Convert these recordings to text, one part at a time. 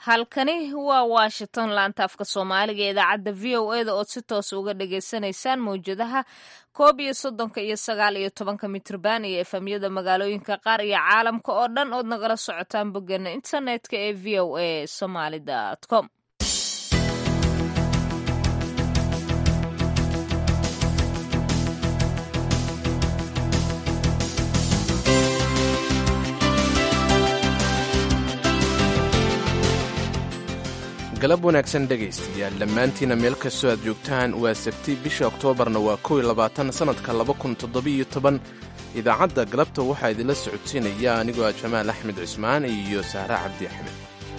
halkani waa washington laanta afka soomaaliga ee idaacadda v o e da ood si toos uga dhagaysanaysaan mawjadaha koob iyo soddonka iyo sagaal iyo tobanka mitrban iyo efamyada magaalooyinka qaar iyo caalamka oo dhan ood nagala socotaan boggeena internetka ee v o a somaly com galab wanaagsan dhegaystayaal dhammaantiina meel kastoo aad joogtaan waa sabti bisha oktoobarna waa kow iyo labaatan sannadka laba kun toddobiyo toban idaacadda galabta waxaa idinla socodsiinaya anigoo ah jamaal axmed cismaan iyo sahre cabdi axmed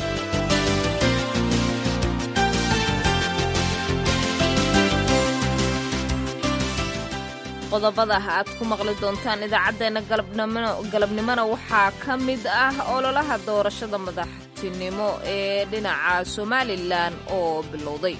qodobada aad ku maqli doontaan idaacaddeenna galabnimona waxaa ka mid ah ololaha doorashada madaxtinimo ee dhinaca somalilan oo bilowday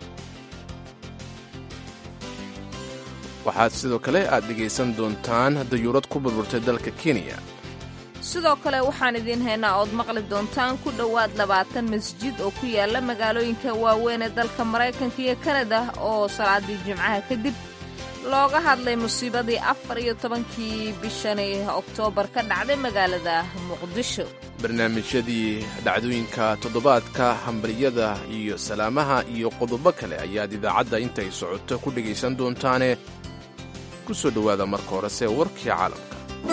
waxaad sidoo kale aad dhegaysan doontaan dayuurad ku burburtay dalka kenya sidoo kale waxaan idiin haynaa ood maqli doontaan ku dhowaad labaatan masjid oo ku yaala magaalooyinka waaweyn ee dalka maraykanka iyo kanada oo salaadii jimcaha kadib looga hadlay musiibadii afar iyo tobankii bishani oktoobar ka dhacday magaalada muqdisho barnaamijyadii dhacdooyinka toddobaadka hambaryada iyo salaamaha iyo qodobo kale ayaad idaacadda intay socoto ku dhegaysan doontaane ku soo dhowaada marka horese warkii caalamka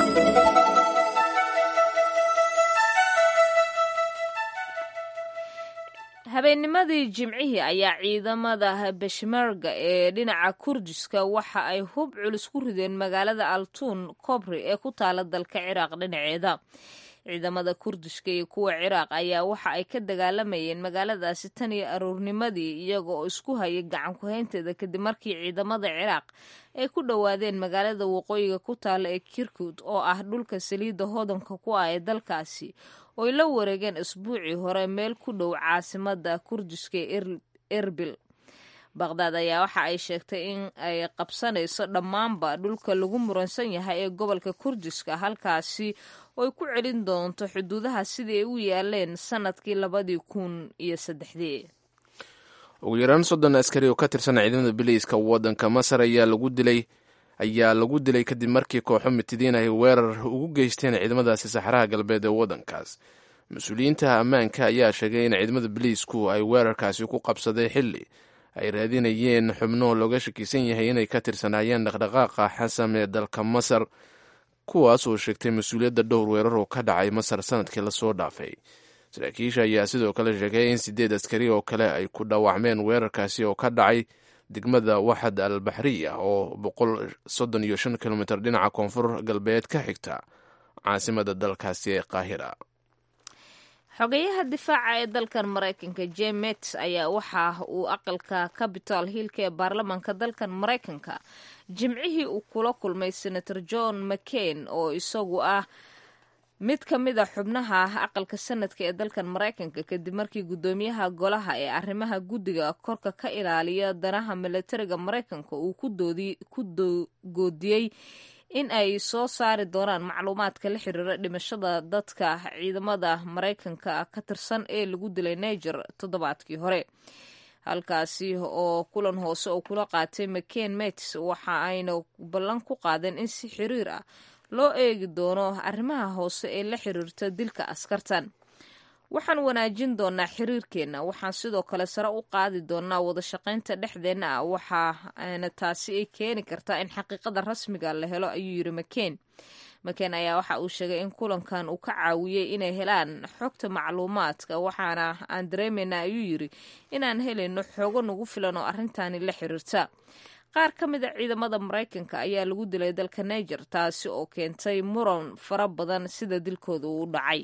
habeennimadii jimcihii ayaa ciidamada beshmerga ee dhinaca kurdiska waxa ay hub culus ku rideen magaalada altuun kobri ee ku taala dalka ciraaq dhinaceeda ciidamada kurdishka iyo kuwa ciraaq ayaa waxa ay ka dagaalamayeen magaaladaasi tan iyo aroornimadii iyaga oo isku hayay gacan ku-haynteeda kadib markii ciidamada ciraaq ay ku dhowaadeen magaalada waqooyiga ku taala ee kirkud oo ah dhulka saliidda hodanka ku ah ee dalkaasi ooy la wareegeen isbuucii hore meel ku dhow caasimada kurdiska ee erbil baqhdaad ayaa waxa ay sheegtay in ay qabsanayso dhammaanba dhulka lagu muransan yahay ee gobolka kurdiska halkaasi ooy ku celin doonto xuduudaha sidii ay u yaaleen sannadkii labadii kun iyo saddexdii ugu yaraan soddon askari oo ka tirsan ciidamada biliiska waddanka masar ayaa lagu dilay ayaa lagu dilay kadib markii kooxo mitidiin ay weerar ugu geysteen ciidamadaasi saxaraha galbeed ee waddankaas mas-uuliyiinta ammaanka ayaa sheegay in ciidamada biliisku ay weerarkaasi ku qabsaday xilli ay raadinayeen xubno looga shakiisan yahay inay ka tirsanaayeen dhaqdhaqaaqa xasam ee dalka masar kuwaas oo sheegtay mas-uuliyadda dhowr weerar oo ka dhacay masar sanadkii lasoo dhaafay saraakiisha ayaa sidoo kale sheegay in sideed askari oo kale ay ku dhaawacmeen weerarkaasi oo ka dhacay degmada waxad al baxriya oo boqol soddon iyo shan kilomitir dhinaca koonfur galbeed ka xigta caasimada dalkaasi ee qaahira xogeyaha difaaca ee dalkan maraykanka jemet ayaa waxa uu aqalka capital hillka ee baarlamaanka dalkan maraykanka jimcihii uu kula kulmay senator john mccain oo isagu ah mid ka mid a xubnaha aqalka sanadka ee dalkan maraykanka kadib markii guddoomiyaha golaha ee arrimaha guddiga korka ka ilaaliya danaha milatariga maraykanka uu ku goodiyey in ay soo saari doonaan macluumaadka la xiriira dhimashada dadka ciidamada maraykanka ka tirsan ee lagu dilay niger toddobaadkii hore halkaasi oo kulan hoose oo kula qaatay mccain mets waxa ayna ballan ku qaadeen in si xiriir ah loo eegi doono arrimaha hoose ee la xiriirta dilka askartan waxaan wanaajin doonaa xiriirkeenna waxaan sidoo kale sare u qaadi doonaa wada shaqaynta dhexdeenna ah waxaana taasi ay keeni kartaa in xaqiiqada rasmiga la helo ayuu yiri mccain mccain ayaa waxa uu sheegay in kulankan uu ka caawiyey inay helaan xogta macluumaadka waxaana aan dareemayna ayuu yiri inaan helayno xoogo nagu filan oo arrintani la xiriirta qaar ka mid a ciidamada maraykanka ayaa lagu dilay dalka niger taasi oo keentay muran fara badan sida dilkooda uu dhacay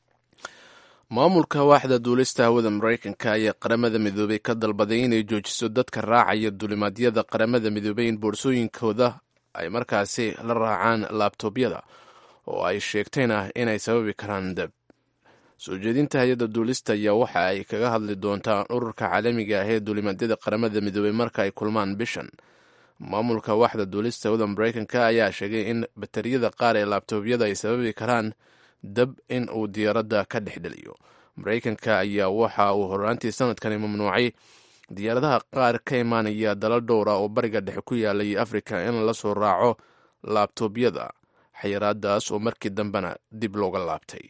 maamulka waaxda duulista hawada maraykanka ayaa qaramada midoobay ka dalbaday inay joojiso dadka raacaya duulimaadyada qaramada midoobay in boorsooyinkooda ay markaasi la raacaan laabtoobyada oo ay sheegtayna inay sababi karaan dab soo jeedinta hay-adda duulista ayaa waxa ay kaga hadli doontaa ururka caalamiga ah ee duulimaadyada qaramada midoobay marka ay kulmaan bishan maamulka waaxda duulista hawada maraykanka ayaa sheegay in batariyada qaar ee laabtoobyada ay sababi karaan dab in uu diyaaradda ka dhex dheliyo maraykanka ayaa waxa uu horaantii sanadkani mamnuucay diyaaradaha qaar ka imaanaya dalal dhowr ah oo bariga dhexe ku yaalay afrika in la soo raaco laabtoobyada xayiraadaas oo markii dambena dib looga laabtay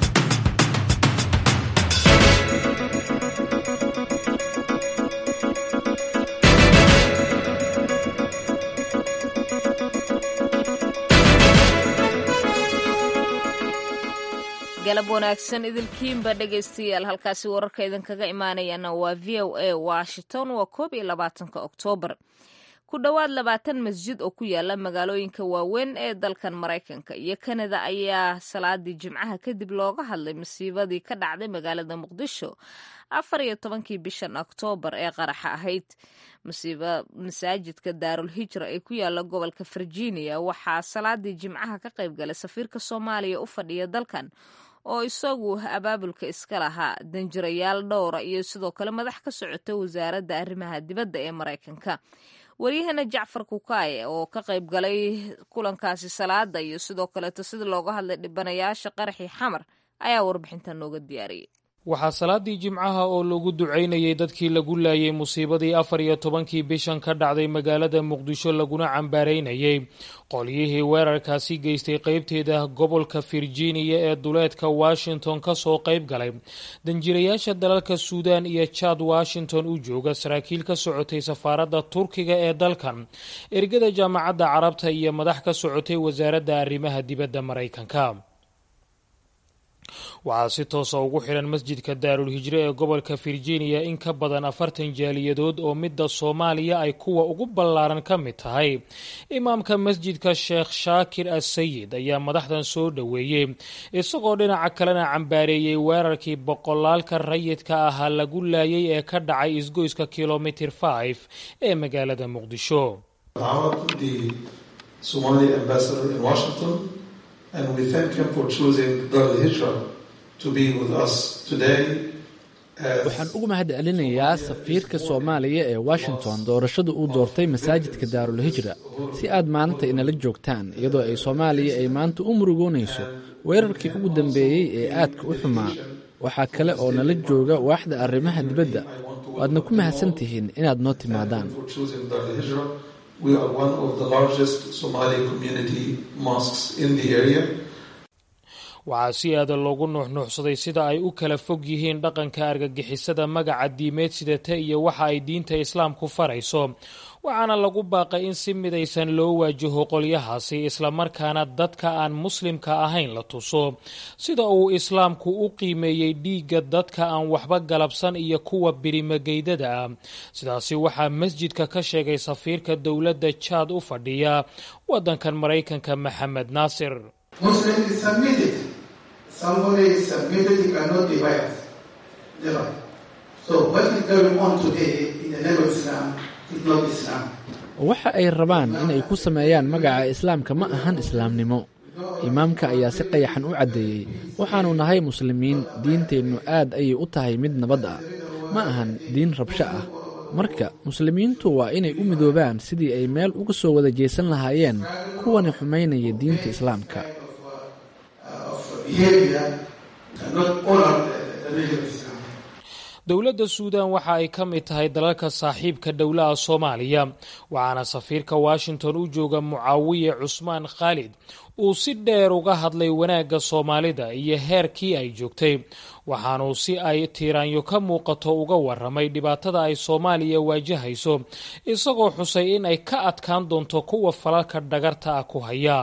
galab wanaagsan idilkiinba dhegaystayaal halkaasi wararka idinkaga imaanayana waa v o a washington waa koob iyo labaatanka oktoobar ku dhowaad labaatan masjid oo ku yaala magaalooyinka waaweyn ee dalkan maraykanka iyo kanada ayaa salaadii jimcaha kadib looga hadlay masiibadii ka dhacday magaalada muqdisho afar iyo tobankii bishan oktoobar ee qaraxa ahayd masiiba masaajidka daarul hijra ee ku yaala gobolka virginia waxaa salaadii jimcaha ka qayb galay safiirka soomaaliya u fadhiya dalkan oo isagu abaabulka iska lahaa danjirayaal dhowra iyo sidoo kale madax ka socota wasaaradda arrimaha dibadda ee maraykanka waryahana jacfar kukaaye oo ka qayb galay kulankaasi salaada iyo sidoo kaleeto sida looga hadlay dhibanayaasha qaraxii xamar ayaa warbixintan nooga diyaariyey waxaa salaadii jimcaha oo lagu ducaynayay dadkii lagu laayay musiibadii afar iyo tobankii bishan ka dhacday magaalada muqdisho laguna cambaaraynayay qolyihii weerarkaasi geystay qeybteeda gobolka virginia ee duleedka washington kasoo qayb galay danjirayaasha dalalka suudan iyo jad washington u jooga saraakiil ka socotay safaaradda turkiga ee dalkan ergada jaamacadda carabta iyo madax ka socotay wasaaradda arrimaha dibadda maraykanka waxaa si toosa ugu xiran masjidka daarul hijre ee gobolka virginia in ka badan afartan jaaliyadood oo midda soomaaliya ay kuwa ugu ballaaran ka mid tahay imaamka masjidka sheekh shaakir assayid ayaa madaxdan soo dhoweeyey isagoo dhinaca kalena cambaareeyey weerarkii boqolaalka rayidka ahaa lagu laayay ee ka dhacay isgoyska kilomitir 5 ee magaalada muqdisho and we thank him for choosing Dar al-Hijra to be with us today. waxaan ugu mahad celinayaa safiirka soomaaliya ee washington doorashada uu doortay masaajidka daarul hijra si aad maanta inala joogtaan iyadoo ay soomaaliya ay maanta u murugoonayso weerarkii ugu dambeeyey ee aadka u xumaa waxaa kale oo nala jooga waaxda arrimaha dibadda waadna ku mahadsan tihiin inaad noo timaadaan We are one of the largest Somali community mosques in the area. waxaa si aada loogu nuuxnuuxsaday sida ay u kala fog yihiin dhaqanka argagixisada magaca diimeed sidata iyo waxa ay diinta islaamku farayso waxaana lagu baaqay in si midaysan loo waajaho qolyahaasi islamarkaana dadka aan muslimka ahayn la tuso sida uu islaamku u qiimeeyey dhiigga dadka aan waxba galabsan iyo kuwa birimageydada ah sidaasi waxaa masjidka ka sheegay safiirka dowladda jaad u fadhiya waddankan maraykanka maxamed naasir waxa ay rabaan inay ku sameeyaan magaca islaamka ma ahan islaamnimo imaamka ayaa si qayaxan u caddeeyey waxaannu nahay muslimiin diinteennu aad ayay u tahay mid nabad ah ma ahan diin rabsho ah marka muslimiintu waa inay u midoobaan sidii ay meel uga soo wada jeesan lahaayeen kuwani xumaynaya diinta islaamka dowladda suudan waxa ay ka mid tahay dalalka saaxiibka dhowlaha soomaaliya waxaana safiirka washington u jooga mucaawiye cusmaan khaalid uu si dheer uga hadlay wanaagga soomaalida iyo heerkii ay joogtay waxaanuu si ay tiiraanyo ka muuqato uga waramay dhibaatada ay soomaaliya waajahayso isagoo xusay in ay ka adkaan doonto kuwa falalka dhagarta ah ku haya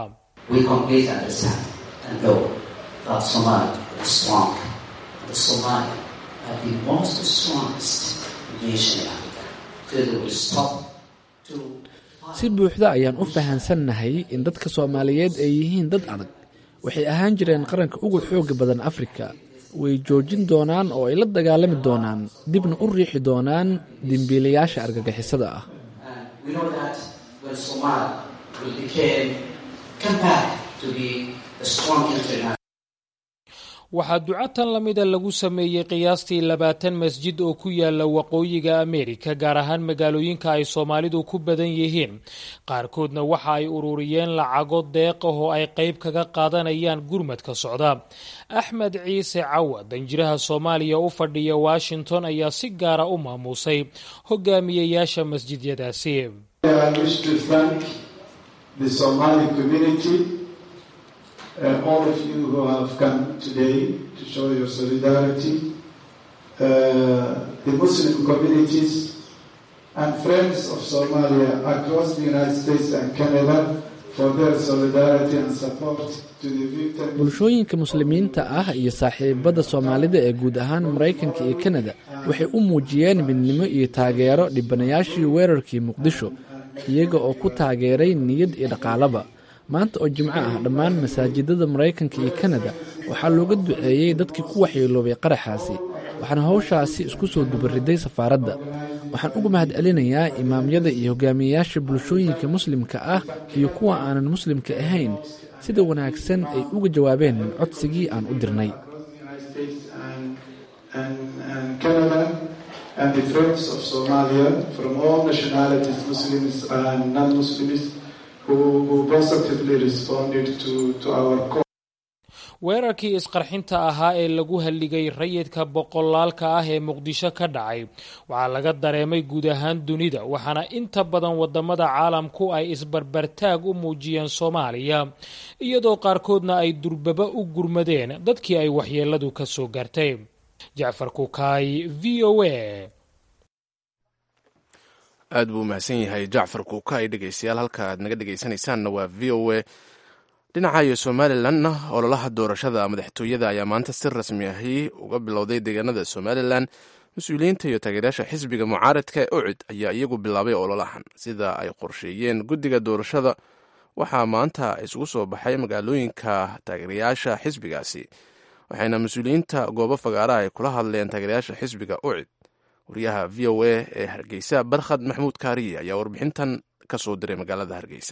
si buuxda ayaan u fahansannahay in dadka soomaaliyeed ay yihiin dad adag waxay ahaan jireen qaranka ugu xooga badan afrika way joojin doonaan oo ay la dagaalami doonaan dibna u riixi doonaan dembiilayaasha argagixisada ah waxaa duco tan la mida lagu sameeyey qiyaastii labaatan masjid oo ku yaala waqooyiga ameerika gaar ahaan magaalooyinka ay soomaalidu ku badan yihiin qaarkoodna waxa ay ururiyeen lacago deeq ah oo ay qayb kaga qaadanayaan gurmadka socda axmed ciise cawa danjiraha soomaaliya u fadhiya washington ayaa si gaara u maamuusay hogaamiyayaasha masjidyadaasi uh, all of you who have come today to show your solidarity, uh, the Muslim communities and friends of Somalia across the United States and Canada for their solidarity and support to the victims. bulshooyinka muslimiinta ah iyo saaxiibada soomaalida ee guud ahaan maraykanka iyo kanada waxay u muujiyeen midnimo iyo taageero dhibanayaashii weerarkii muqdisho iyaga oo ku taageeray niyad iyo dhaqaalaba maanta oo jimco ah dhammaan masaajidada maraykanka iyo kanada waxaa looga duceeyey dadkii ku waxyeeloobay qaraxaasi waxaana howshaasi isku soo dubariday safaaradda waxaan uga mahad celinayaa imaamyada iyo hogaamiyeyaasha bulshooyinka muslimka ah iyo kuwa aanan muslimka ahayn sida wanaagsan ay uga jawaabeen codsigii aan u dirnay and the friends of Somalia from all nationalities, Muslims and non-Muslims, who, who positively responded to, to our call. weerarkii isqarxinta ahaa ee lagu halligay rayidka boqolaalka ah ee muqdisho ka dhacay waxaa laga dareemay guud ahaan dunida waxaana inta badan wadamada caalamku ay isbarbartaag u muujiyeen soomaaliya iyadoo qaarkoodna ay durbaba u gurmadeen dadkii ay waxyeeladu ka soo gaartay jacfar kukaay v o a aad buu umahadsan yahay jacfar kuukaay dhegeystayaal halka aad naga dhegeysanaysaanna waa v o a dhinaca iyo somalilanna ololaha doorashada madaxtooyada ayaa maanta si rasmi ahi uga bilowday deegaanada somalilan mas-uuliyiinta iyo taageerayaasha xisbiga mucaaradka ee ucid ayaa iyagu bilaabay ololahan sida ay qorsheeyeen guddiga doorashada waxaa maanta isugu soo baxay magaalooyinka taageerayaasha xisbigaasi waxayna mas-uuliyiinta goobo fagaaraha ay kula hadleen taageerayaasha xisbiga ucid wariyaha v o a ee hargeysa barkhad maxmuud kaariye ayaa warbixintan ka soo diray magaalada hargeysa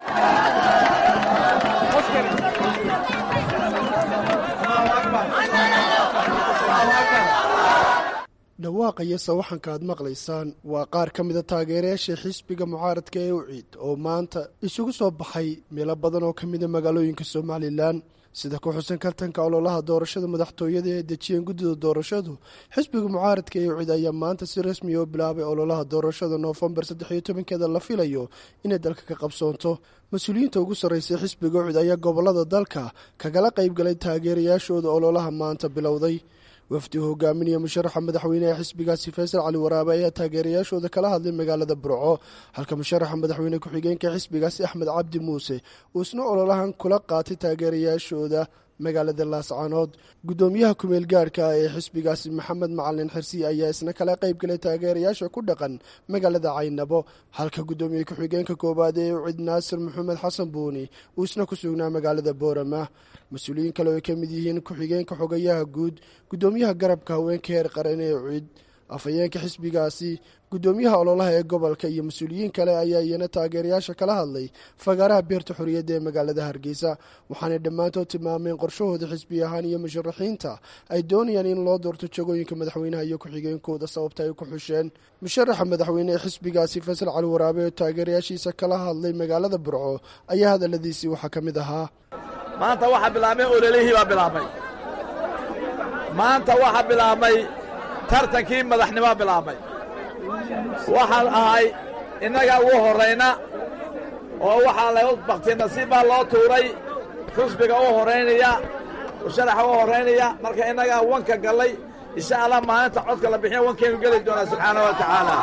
dhawaaqa iyo sawaxanka aad maqlaysaan waa qaar ka mida taageerayaasha xisbiga mucaaradka ee uciid oo maanta isugu soo baxay meelo badan oo ka mida magaalooyinka somalilan sida ku xusan kartanka ololaha doorashada madaxtooyada ee dejiyeen guddida doorashadu xisbiga mucaaradka ee ucid ayaa maanta si rasmiya u bilaabay ololaha doorashada noofembar saddex iyo tobankeeda la filayo inay dalka ka qabsoonto mas-uuliyiinta ugu sarreysay xisbiga ucid ayaa gobolada dalka kagala qaybgalay taageerayaashooda ololaha maanta bilowday wafdi u hogaaminaya musharaxa madaxweyneha xisbigaasi faysal cali waraabe ayaa taageerayaashooda kala hadlay magaalada burco halka musharaxa madaxweyne ku-xigeenka xisbigaasi axmed cabdi muuse uu isna ololahan kula qaatay taageerayaashooda magaalada laascaanood guddoomiyaha kumeel gaarhka ah ee xisbigaasi maxamed macalin xirsi ayaa isna kala qaybgalay taageerayaasha ku dhaqan magaalada caynabo halka guddoomiye ku-xigeenka koowaad ee ucid naasir maxamed xasan buuni uu isna ku sugnaa magaalada boorama mas-uuliyiin kale oo ay ka mid yihiin ku-xigeenka xogayaha guud guddoomiyaha garabka haweenka heer qaran ee ucid afhayeenka xisbigaasi guddoomiyaha ololaha ee gobolka iyo mas-uuliyiin kale ayaa iyana taageerayaasha kala hadlay fagaaraha beerta xorriyadda ee magaalada hargeysa waxaanay dhammaantood tilmaameen qorshahooda xisbi ahaan iyo musharaxiinta ay doonayaan in loo doorto jagooyinka madaxweynaha iyo ku-xigeenkooda sababta ay ku xusheen musharaxa madaxweyne ee xisbigaasi faysal cali waraabe oo taageerayaashiisa kala hadlay magaalada burco ayaa hadalladiisii waxaa ka mid ahaa maanta waxaa bilaabmay ololihii baa bilaabmay maanta waxaa bilaabmay tartankii madaxnimoa bilaabmay waxaan ahay innaga ugu horrayna oo waxaa la bakti nasiib baa loo tuuray xusbiga u horraynaya musharaxa u horraynaya marka innagaa wanka gallay insha allah maalinta codka la bixiya wankaynu geli doonaa subxaana wa tacaala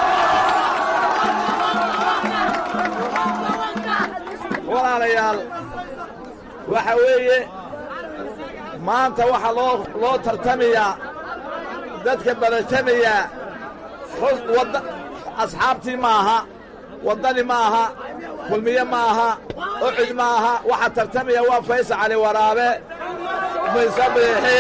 walaalayaal waxa weeye maanta waxaa loo loo tartamayaa dadka baratamayaa wada asxaabtii ma aha waddani ma aha kulmiye ma aha ucud ma aha waxaa tartamaya waa faysal cali waraabe mise biixi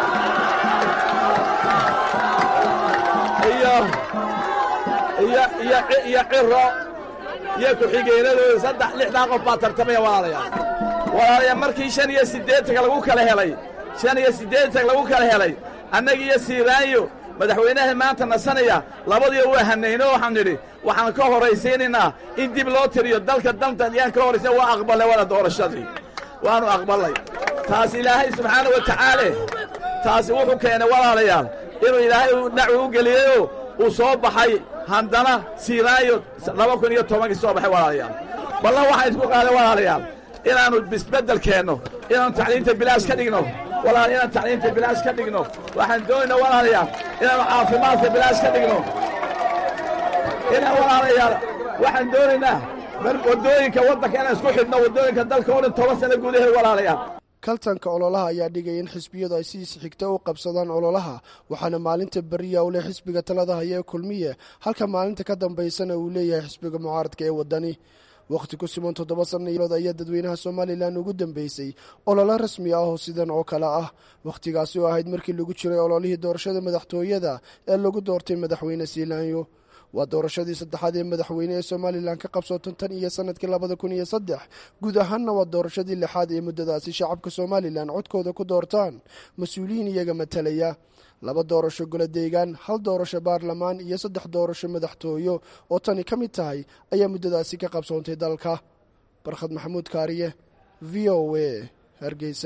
iyo iyo iyo iyo ciro iyo ku-xigeenadooda saddex lixdaa qof baa tartamaya walaalayaal walaalayaal markii shan iyo siddeetanka lagu kala helay shan iyo siddeetan lagu kala helay annagi iyo siiraanyo madaxweynaha maanta nasanaya labadiiba waa hanayno waxaan nidhi waxaan ka horraysiinaynaa in dib loo tiriyo dalka daltan yaan ka horraysina waa aqbalnay waana doorashadii waannu aqballay taas ilaahay subxaana wa tacaala taasi wuxuu keenay walaalayaal inuu ilaahay dhacwi u geliyeyoo uu soo baxay haddana siiraayo laba kun iyo tobankii soo baxay walaalayaal ballan waxaan isku qaaday walaalayaal inaannu bisbeddel keenno inaannu tacliinta bilaash ka dhigno walaal inaan tacliinta bilaash ka dhigno waxaan doonaynaa walaalayaal inaannu caafimaadka bilaash ka dhigno inaan walaalayaal waxaan doonaynaa waddooyinka waddanka inaan isku xidhno waddooyinka dalka oo dhan toban sano gudaheed walaalayaal kaltanka ololaha ayaa dhigaya in xisbiyadu ay sidiis xigta u qabsadaan ololaha waxaana maalinta beriya uu leh xisbiga talada haya ee kulmiye halka maalinta ka dambaysana uu leeyahay xisbiga mucaaradka ee waddani wakhti ku siman toddoba sannadood ayaa dadweynaha somalilan ugu dambeysay ololo rasmi ah oo sidan oo kale ah wakhtigaasi oo ahayd markii lagu jiray ololihii doorashada madaxtooyada ee lagu doortay madaxweyne siilaanyo waa doorashadii saddexaad ee madaxweyne ee somalilan ka qabsootan tan iyo sanadkii labada kun iyo saddex guud ahaanna waa doorashadii lixaad ee muddadaasi shacabka somalilan codkooda ku doortaan mas-uuliyiin iyaga matalaya laba doorasho golo deegaan hal doorasho baarlamaan iyo saddex doorasho madaxtooyo oo tani ka mid tahay ayaa muddadaasi ka qabsoontay dalka barkhad maxamuud kaariye v o a hargeysa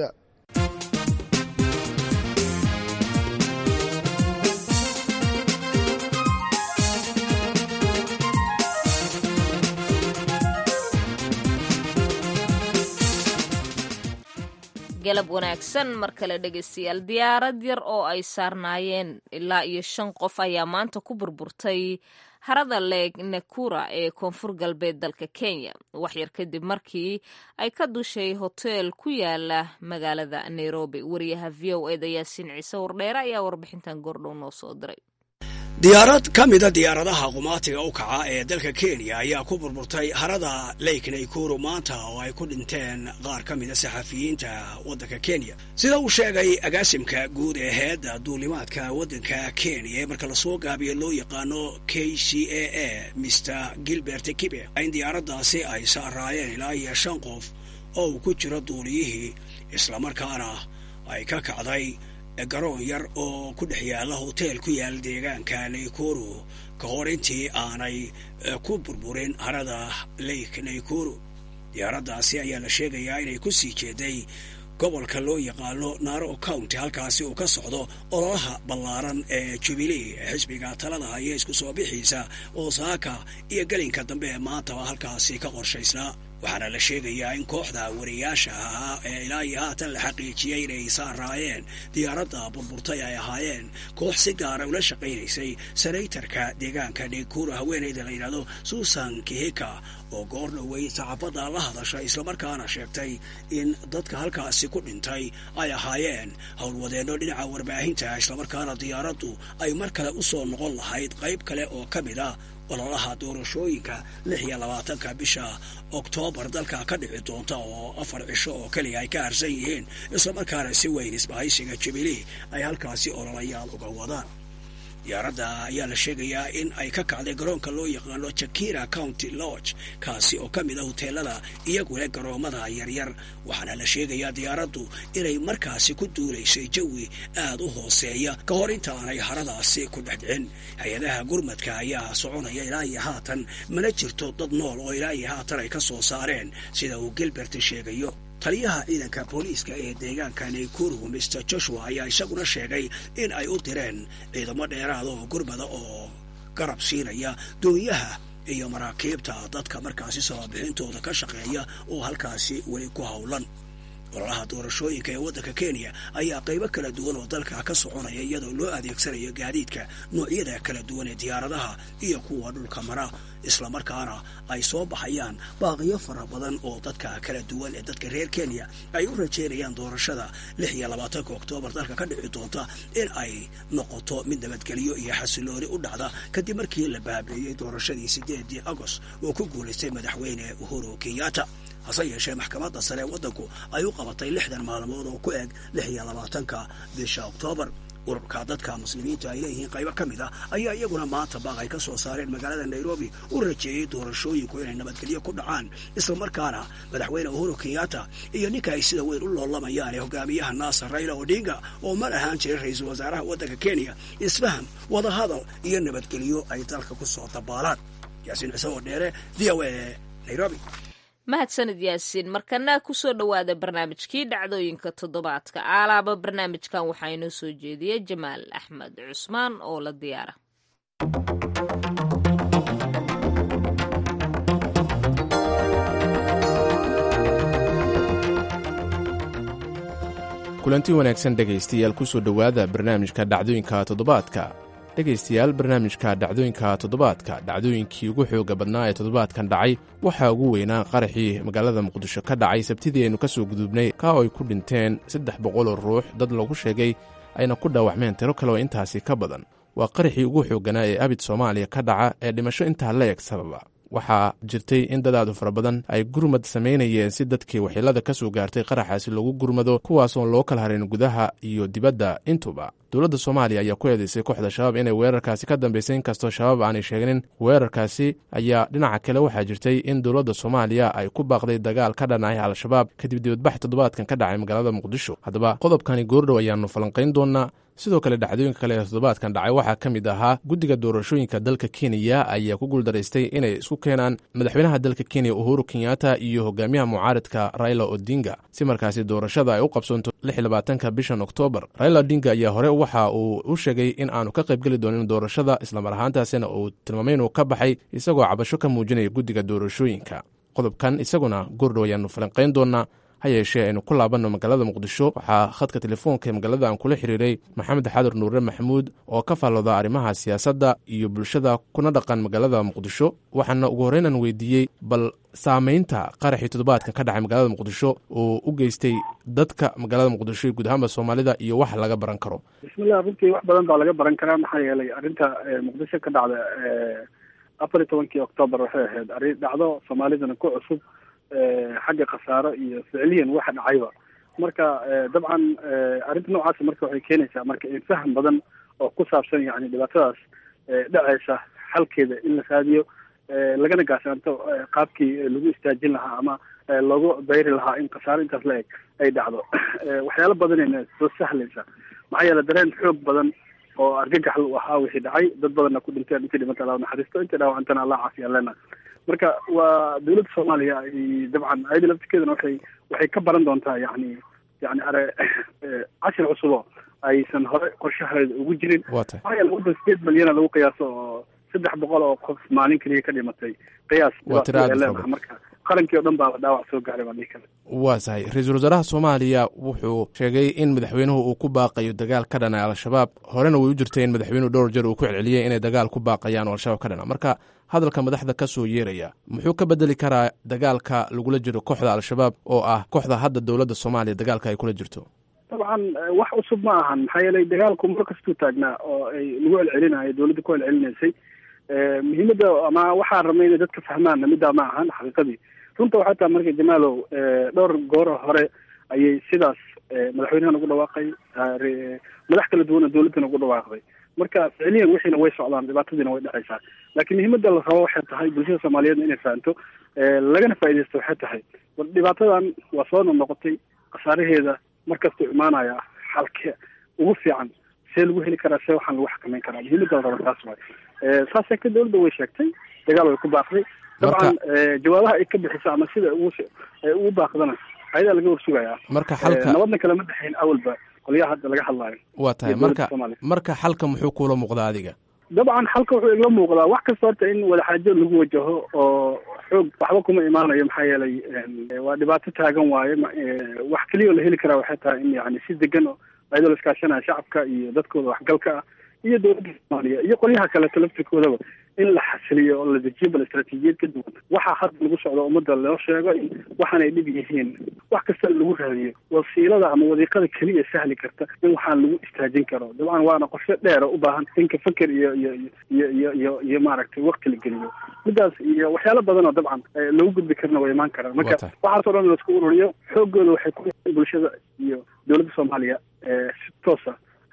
galab wanaagsan mar kale dhegaystayaal diyaarad yar oo ay saarnaayeen ilaa iyo shan qof ayaa maanta ku burburtay harada leeg nakura ee koonfur galbeed dalka kenya waxyar kadib markii ay ka dushay hoteel ku yaala magaalada nairobi wariyaha v o eda yaasiin ciise wardheere ayaa warbixintan goordhow noo soo diray diyaarad ka mida diyaaradaha qumaatiga u kaca ee dalka kenya ayaa ku burburtay harada lake naikuru maanta oo ay ku dhinteen qaar ka mida saxafiyiinta waddanka kenya sida uu sheegay agaasimka guud ee heedda duulimaadka waddanka kenya ee marka lasoo gaabiyo loo yaqaano k c a a mr gilbert kibe in diyaaraddaasi ay saaraayeen ilaa iyo shan qof oo uu ku jiro duuliyihii islamarkaana ay ka kacday garoon yar oo ku dhex yaalla hoteel ku yaala deegaanka naikuru ka hor intii aanay ku burburin harada lake naikuru diyaaraddaasi ayaa la sheegayaa inay ku sii jeeday gobolka loo yaqaano naro county halkaasi uu ka socdo ololaha ballaaran ee jubilee ee xisbiga talada haya isku soo bixiisa osaaka iyo gelinka dambe ee maantaba halkaasi ka qorshaysnaa waxaana la sheegayaa in kooxda wariyaasha ahaa ee ilaa iyo haatan la xaqiijiyey inay saaraayeen diyaaradda burburtay ay ahaayeen koox si gaara ula shaqaynaysay senaytarka deegaanka naikuru haweenayda la yidhahdo susan kihika oo goor dhowey saxaafadda la hadashay islamarkaana sheegtay in dadka halkaasi ku dhintay ay ahaayeen howlwadeenno dhinaca warbaahinta islamarkaana diyaaraddu ay mar kale u soo noqon lahayd qayb kale oo ka mid ah ololaha doorashooyinka lix iyo labaatanka bisha oktoobar dalka ka dhici doonta oo afar cisho oo keliya ay ka harsan yihiin islamarkaana si weyn isbahaysiga jubilee ay halkaasi ololayaal uga wadaan diyaaradda ayaa la sheegayaa in ay ka kacday garoonka loo yaqaano jakira county lodge kaasi oo ka mid a hoteelada iyagule garoomada yaryar waxaana la sheegayaa diyaaraddu inay markaasi ku duulaysay jawi aad u hooseeya ka hor intaanay haradaasi ku dhex dhicin hay-adaha gurmadka ayaa soconaya ilaa iyo haatan mana jirto dad nool oo ilaa iyo haatan ay ka soo saareen sida uu gilbert sheegayo taliyaha ciidanka booliiska ee deegaanka naikuru mr joshua ayaa isaguna sheegay in ay u direen ciidamo dheeraada oo gurmada oo garab siinaya doonyaha iyo maraakiibta dadka markaasi sababixintooda ka shaqeeya oo halkaasi weli ku howlan ololaha doorashooyinka ee waddanka kenya ayaa qaybo kala duwan oo dalka ka soconaya iyadoo loo adeegsanayo gaadiidka noocyada kala duwan ee diyaaradaha iyo kuwa dhulka mara islamarkaana ay soo baxayaan baaqiyo fara badan oo dadka kala duwan ee dadka reer kenya ay u rajeynayaan doorashada lix iyo labaatanka oktoobar dalka ka dhici doonta in ay noqoto mid nabadgelyo iyo xasilooni u dhacda kadib markii la baabeeyey doorashadii sideedii agost oo ku guulaystay madaxweyne uhuru kenyatta hase yeeshee maxkamadda sare ee waddanku ay u qabatay lixdan maalmood oo ku eg lix iyo labaatanka bisha oktoobar ururka dadka muslimiinta ay leeyihiin qaybo ka mid ah ayaa iyaguna maanta baaq ay ka soo saareen magaalada nairobi u rajeeyey doorashooyinku inay nabadgelyo ku dhacaan islamarkaana madaxweyne uhuru kenyatta iyo ninka ay sida weyn u loolamayaan ee hogaamiyaha naasar raila odinga oo mar ahaan jiray ra-iisul wasaaraha waddanka kenya isfaham wadahadal iyo nabadgelyo ay dalka ku soo dabaalaan yaasiin cise oo dheere v o a nairobi mahadsanid yaasiin markana kusoo dhowaada barnaamijkii dhacdooyinka toddobaadka aalaaba barnaamijkan waxaa inoo soo jeediyey jamaal axmed cusmaan oo la diyaara kulanti wanaagsan dhegaystayaal kusoo dhowaada barnaamijka dhacdooyinka toddobaadka dhegaystayaal barnaamijka dhacdooyinka toddobaadka dhacdooyinkii ugu xooga badnaa ee toddobaadkan dhacay waxaa ugu weynaa qaraxii magaalada muqdisho ka dhacay sabtidii aynu ka soo gudubnay ka oo ay ku dhinteen saddex boqoloo ruux dad lagu sheegay ayna ku dhaawacmeen tiro kale oo intaasi ka badan waa qaraxii ugu xoogganaa ee abid soomaaliya ka dhaca ee dhimasho intaa la eg sababa waxaa jirtay in dadaadu fara badan ay gurmad samaynayeen si dadkii waxyeelada ka soo gaartay qaraxaasi loogu gurmado kuwaasoon loo kala harin gudaha iyo dibadda intuba dowladda soomaaliya ayaa ku eedeysay kooxda shabaab inay weerarkaasi ka dambaysay inkastoo shabaab aanay sheegnin weerarkaasi ayaa dhinaca kale waxaa jirtay in dowladda soomaaliya ay ku baaqday dagaal ka dhanay al-shabaab kadib dibadbax toddobaadkan ka dhacay magaalada muqdisho haddaba qodobkani goordhow ayaanu falanqayn doonaa sidoo kale dhacdooyinka kale ee toddobaadkan dhacay waxaa ka mid ahaa guddiga doorashooyinka dalka kenya ayaa ku guuldaraystay inay isku keenaan madaxweynaha dalka kenya uhuru kenyatta iyo hogaamiyaha mucaaridka raila odinga si markaasi doorashada ay u qabsoonto labaatanka bishan oktoobar raila odinga ayaa hore waxa uu u sheegay in aanu ka qaybgeli doonin doorashada islamar ahaantaasina uu tilmaamay inuu ka baxay isagoo cabasho ka muujinaya guddiga doorashooyinka qodobkan isaguna goordhow ayaanu falanqayn doonaa ha yeeshee aynu ku laabanno magaalada muqdisho waxaa khadka telefoonka ee magaalada aan kula xiriiray maxamed xadur nuure maxamuud oo ka faallooda arrimaha siyaasadda iyo bulshada kuna dhaqan magaalada muqdisho waxaana ugu horreyn aan weydiiyey bal saamaynta qaraxii toddobaadkan ka dhacay magaalada muqdisho oo u geystay dadka magaalada muqdisho iyo guud ahaanba soomaalida iyo wax laga baran karo bismillah runtii wax badan baa laga baran karaa maxaa yeelay arrinta muqdisho ka dhacda afar iyo tobankii octoobar waxay ahayd arrin dhacdo soomaalidana ku cusub xagga khasaaro iyo ficliyan waxa dhacayba marka dabcan arrinta noocaasa marka waxay keenaysaa marka in faham badan oo ku saabsan yani dhibaatadaas dhacaysa xalkeeda in la raadiyo lagana gaashaanto qaabkii lagu istaajin lahaa ama loogu dayri lahaa in khasaaro intaas la eg ay dhacdo waxyaalo badanayna soo sahlaysa maxaa yeele dareen xoog badan oo argagax u ahaa wixii dhacay dad badanna ku dhinteen intii dhimanta alla naxariisto intii dhaawacantana allah caafiya leena marka waa dowladda soomaaliya dabcan ayada laftirkeedana waxay waxay ka baran doontaa yani yani are cashir cusubo aysan hore qorshaheeda ugu jirin maxaa yeele waddan sideed milyana lagu qiyaaso oo saddex boqol oo qof maalin keliya ka dhimatay qiyaas leenaha marka qarankii o dhan baaba dhaawac soo gaaray baa dhihi kale waa tahay ra-iisul wasaaraha soomaaliya wuxuu sheegay in madaxweynuhu uu ku baaqayo dagaal ka dhana al-shabaab horena way u jirtay in madaxweynuhu dhowr jeer uu ku celceliyey inay dagaal ku baaqayaan oo al-shabaab ka dhana marka hadalka madaxda ka soo yeeraya muxuu ka bedeli karaa dagaalka lagula jiro kooxda al-shabaab oo ah kooxda hadda dowladda soomaaliya dagaalka ay kula jirto dabcan wax cusub ma ahan maxaa yeelay dagaalku mar kastuu taagnaa oo ay lagu celcelinayo dowladda ku celcelinaysay muhiimadda ama waxaan rabnay inay dadka fahmaanna middaa ma ahan xaqiiqadii runta waxay tahay marka jamaalow dhowr goor hore ayay sidaas madaxweynahan ugu dhawaaqay madax kala duwana dowladdana ugu dhawaaqday marka ficliyan wixiina way socdaan dhibaatadiina way dhacaysaa laakiin muhiimadda la rabo waxay tahay bulshada soomaaliyeedna inay fahanto lagana faaidaysto waxay tahay dhibaatadan waa soo noqnoqotay khasaaraheeda markastuu imaanaya xalke ugu fiican see lagu heli karaa see waxaan lagu xakameyn karaa muhiimadda la rabo taas waay saas sheegtay dowladda way sheegtay dagaal way ku baaqday dabcan jawaabaha ay ka bixiso ama sida ugu ugu baaqdana ayadaa laga warsugayaa marka xalka nabadna kalama dhexayn awalba qolyaha hadda laga hadlaayo waa tahay marka marka xalka muxuu kuula muuqdaa adiga dabcan xalka wuxuu igla muuqdaa wax kasta horta in wadaxaajood lagu wajaho oo xoog waxba kuma imaanayo maxaa yeelay waa dhibaato taagan waaye wax keliya oo la heli karaa waxay tahay in yani si degan oo ayadoo la iskaashanaya shacabka iyo dadkooda waxgalka ah iyo dowladda soomaaliya iyo qolyaha kaleeto laftirkoodaba in la xasiliyo oo la dejiyo bal istaraatiijiyad ka duwan waxaa hadda lagu socdo ummadda loo sheego in waxaanay dhib yihiin wax kasta lagu raadiyo wasiilada ama wadiiqada keliya sahli karta in waxaan lagu istaajin karo dabcan waana qorshe dheer oo u baahan inka feker iyo iyo iyo iyo iyo iyo maaragtay wakti la geliyo midaas iyo waxyaalo badan oo dabcan lagu gudbi karna way imaan karaan marka waxaasoo dhan laisku ururiyo xoogooda waxay ku bulshada iyo dowladda soomaaliya si toosa u dhexmar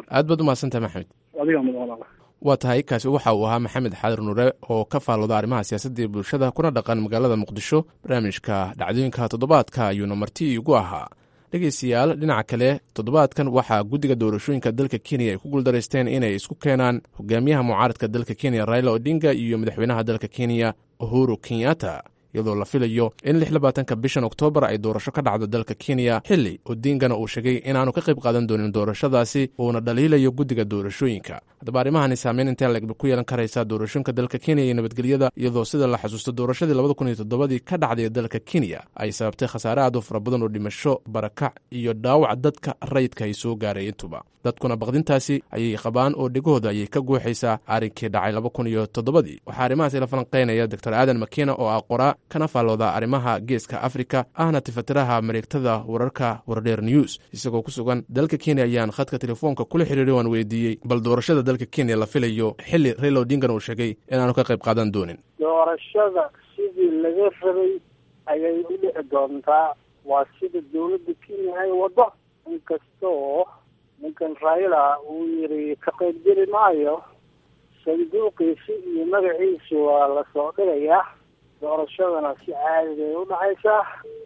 aad baad umahadsantahay maxamed adiga mudan walaala waa tahay kaasi waxa uu ahaa maxamed xaadir nuure oo ka faalooda arrimaha siyaasadda iyo bulshada kuna dhaqan magaalada muqdisho barnaamijka dhacdooyinka toddobaadka ayuuna marti igu ahaa dhegeystayaal dhinaca kale toddobaadkan waxaa guddiga doorashooyinka dalka kenya ay ku guuldaraysteen inay isku keenaan hogaamiyaha mucaaradka dalka kenya raila odinga iyo madaxweynaha dalka kenya uhuru kenyatta iyadoo la filayo in lix labaatanka bishan oktoobar ay doorasho ka dhacdo dalka kenya xilli odingana uu sheegay inaanu ka qayb qaadan doonin doorashadaasi uuna dhaliilayo guddiga doorashooyinka haddaba arrimahani saameyn intee legba ku yeelan karaysaa doorashooyinka dalka kenya iyo nabadgelyada iyadoo sida la xasuusto doorashadii labada kun iyo toddobadii ka dhacday dalka kenya ay sababtay khasaare aad u fara badan oo dhimasho barakac iyo dhaawac dadka rayidka ay soo gaaray intuba dadkuna baqdintaasi ayay qabaan oo dhegahooda ayay ka guuxaysaa arrinkii dhacay laba kun iyo toddobadii waxaa arrimahaasi la falanqeynaya doctor aadan makina oo ah qoraa kana faallooda arrimaha geeska afrika ahna tifatiraha mareegtada wararka wardheer news isagoo ku sugan dalka kenya ayaan khadka telefoonka kula xiriiray waan weydiiyey bal doorashada dalka kenya la filayo xilli raila odingan uu sheegay inaanu ka qayb qaadan doonin doorashada sidii laga rabay ayay u dhici doontaa waa sida dawladda kenya ay wado inkastoo ninkan raila uu yiri ka qaybgeli maayo sanduuqiisi iyo magaciisi waa lasoo dhigayaa doorashadana si caadi bay u dhacaysaa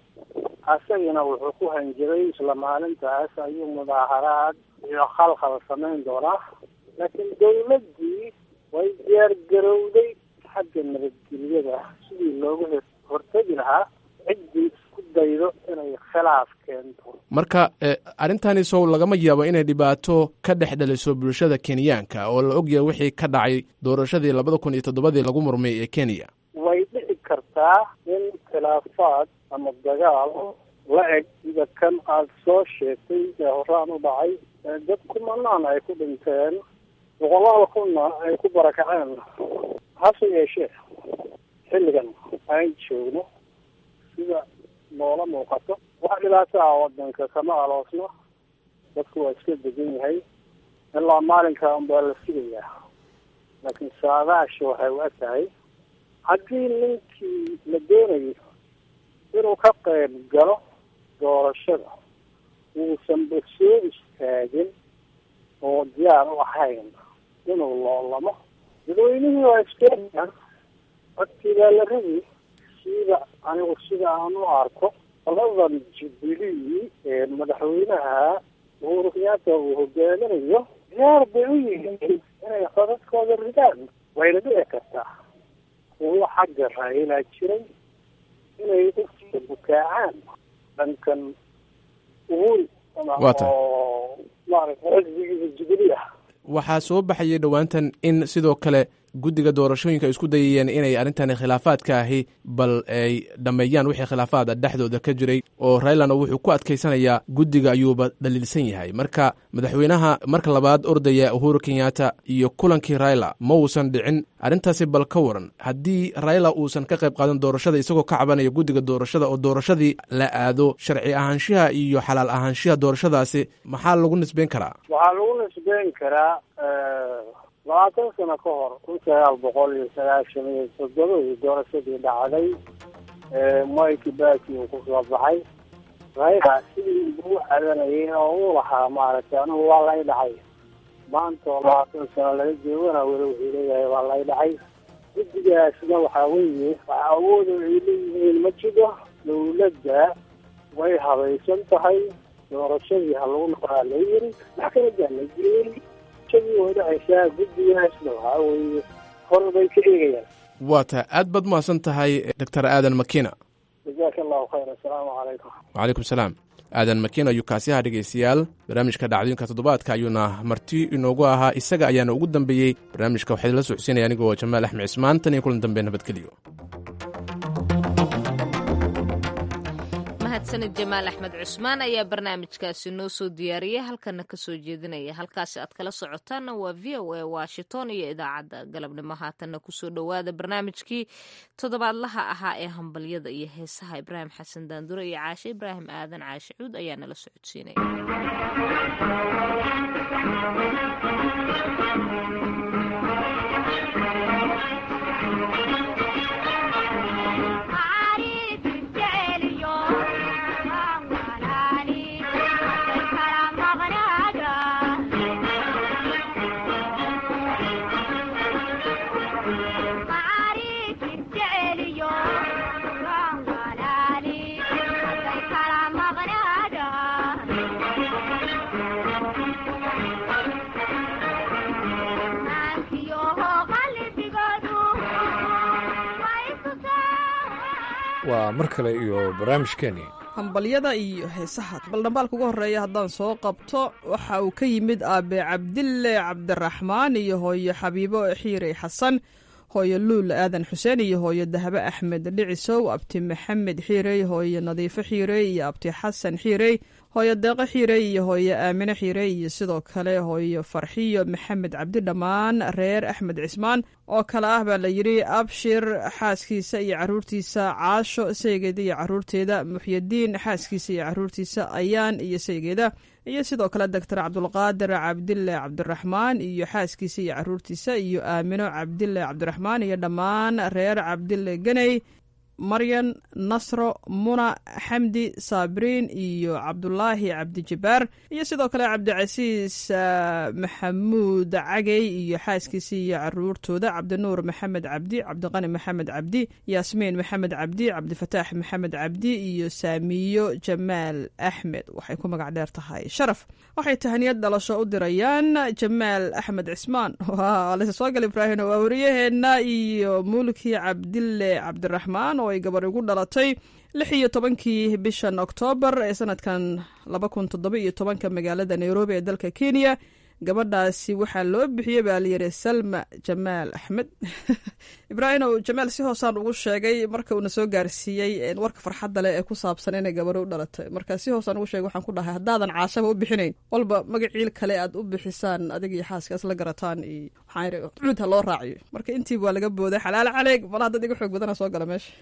asagana wuxuu ku hanjabay isla maalintaas ayuu mudaaharaad iyo khalkhal samayn doonaa laakiin dawladdii way diyaargarowday xagga nabadgelyada sidii looga hortegi lahaa ciddii isku daydo inay khilaaf keento marka arrintani sow lagama yaabo inay dhibaato ka dhex dhaliso bulshada kenyaanka oo la ogyahay wixii ka dhacay doorashadii labada kun iyo toddobadii lagu murmay ee kenya way dhici kartaa in khilaafaad ama dagaal la eg sida kan aada soo sheegtay ee horaan u dhacay dad kumanaan ay ku dhinteen boqolaal kunna ay ku barakaceen hase yeeshee xilligan aan joogno sida noola muuqato wax dhibaato ah wadanka kama aloosno dadku waa iska degan yahay ilaa maalinka unbaa la sugayaa laakiin saadaasha waxay u eg tahay haddii ninkii la doonayo inuu ka qayb galo doorashada uusanba soo istaagin oo diyaar u ahayn inuu loolamo dadweynihii waa iskeenayaan codkii baa la rabi sida anigu sida aan u arko qoladan jubilee ee madaxweynaha uhuru kenyatta uu hogaaminayo diyaar bay u yihiin inay codadkooda ridaan wayna dhici kartaa kuwo xagga raayilaa jiray inay u bukaacaan dhankan uhuri oo maaragta xisbigiisa jubilee ah waxaa soo baxayay dhowaantan in sidoo kale guddiga doorashooyinka ay isku dayayeen inay arrintani khilaafaadka ahi bal ay dhammeeyaan wixii khilaafaada dhexdooda ka jiray oo railana wuxuu ku adkaysanayaa guddiga ayuuba dhaliilsan yahay marka madaxweynaha marka labaad ordaya uhuru kenyatta iyo kulankii raila ma uusan dhicin arrintaasi bal ka waran haddii raila uusan ka qayb qaadan doorashada isagoo ka cabanaya guddiga doorashada oo doorashadii la aado sharci ahaanshiha iyo xalaal ahaanshiha doorashadaasi maxaa lagu nisbeyn karaa waxaa lagu nisbeyn karaa labaatan sano ka hor kun sagaal boqol iyo sagaashan iyo toddobadii doorashadii dhacday moi kibaki uu kusoo baxay raila sidii ugu cadanayay oo uu lahaa maaragtay anigu waa lay dhacay maanta oo labaatan sano laga joogana weli wuxuu leeyahay waa lay dhacay guddigaasna waxaa weeye wax awooda ay leeyihiin ma jiro dawladda way habaysan tahay doorashadii ha lagu noqdaa la yiri maxkamadaa la geeyey way dhacaysaa guddigaasna waxaa weeye hor bay ka eegayaan waa tahay aad baad umahadsan tahay doctor aadan makina jazaaka allahu khayr assalaamu calaykum wacalaykum salaam aadan makina ayuu kaasi ahaa dhegeystayaal barnaamijka dhacdooyinka toddobaadka ayuuna marti inoogu ahaa isaga ayaana ugu dambeeyey barnaamijka waxaa idinla socodsiinaya anigoo jamaal axmed cismaan tan iyo kulan dambe nabadgelyo mahadsanid jamaal axmed cusmaan ayaa barnaamijkaasi noo soo diyaariyay halkana kasoo jeedinaya halkaasi aad kala socotaanna waa v o a washington iyo idaacadda galabnimo haatanna kusoo dhowaada barnaamijkii toddobaadlaha ahaa ee hambalyada iyo heesaha ibraahim xasan daandure iyo caashe ibraahim aadan caashe cuud ayaa nala socodsiinaya waa mar kale iyo barnaamijkeeni hambalyada iyo heesaha bal dhambaalka ugu horreeya haddaan soo qabto waxa uu ka yimid aabe cabdille cabdiraxmaan iyo hooyo xabiibo xiirey xasan hooyo luul aadan xuseen iyo hooyo dahbe axmed dhicisow abti maxamed xiirey hooyo nadiifo xiirey iyo abti xasan xiirey hooyo deeqo xiirey iyo hooyo aamine xiirey iyo sidoo kale hooyo farxiyo maxamed cabdi dhammaan reer axmed cismaan oo kale ah baa la yidhi abshir xaaskiisa iyo caruurtiisa caasho saygeeda iyo caruurteeda muxyadiin xaaskiisa iyo caruurtiisa ayaan iyo saygeeda iyo sidoo kale doctor cabdulqaadir cabdile cabdiraxmaan iyo xaaskiisa iyo caruurtiisa iyo aamino cabdile cabdiraxmaan iyo dhammaan reer cabdile ganey maryan nasro muna xamdi saabiriin iyo cabdulaahi cabdijabaar iyo sidoo kale cabdicasiis maxamuud cagey iyo xaaskiisa iyo caruurtooda cabdinuur maxamed cabdi cabdiqani maxamed cabdi yaasmiin maxamed cabdi cabdifataax maxamed cabdi iyo saamiyo jamaal axmed waxay ku magac dheer tahay sharaf waxay tahaniyad dhalasho u dirayaan jamaal axmed cismaan lase soo gal ibraahim waa wariyaheenna iyo mulki cabdile cabdiraxmaan oo ay gabar igu dhalatay lix iyo tobankii bishan oktoobar ee sanadkan laba kun toddoba iyo tobanka magaalada nairobi ee dalka kenya gabadhaasi waxaa loo bixiyey baa layidhi salma jamaal axmed ibraahim ow jamaal si hoosaan ugu sheegay marka uuna soo gaarsiiyey warka farxadda leh ee ku saabsan inay gabadho u dhalatay marka si hoosaan ugu sheegay waxaan ku dhahay haddaadan caashaba u bixinayn walba magaciil kale aad u bixisaan adig iyo xaaska isla garataan iyo waxaan cuud ha loo raaciyo marka intiiba waa laga booday xalaal caleeg malaha dad iga xoog badana soo gala meesha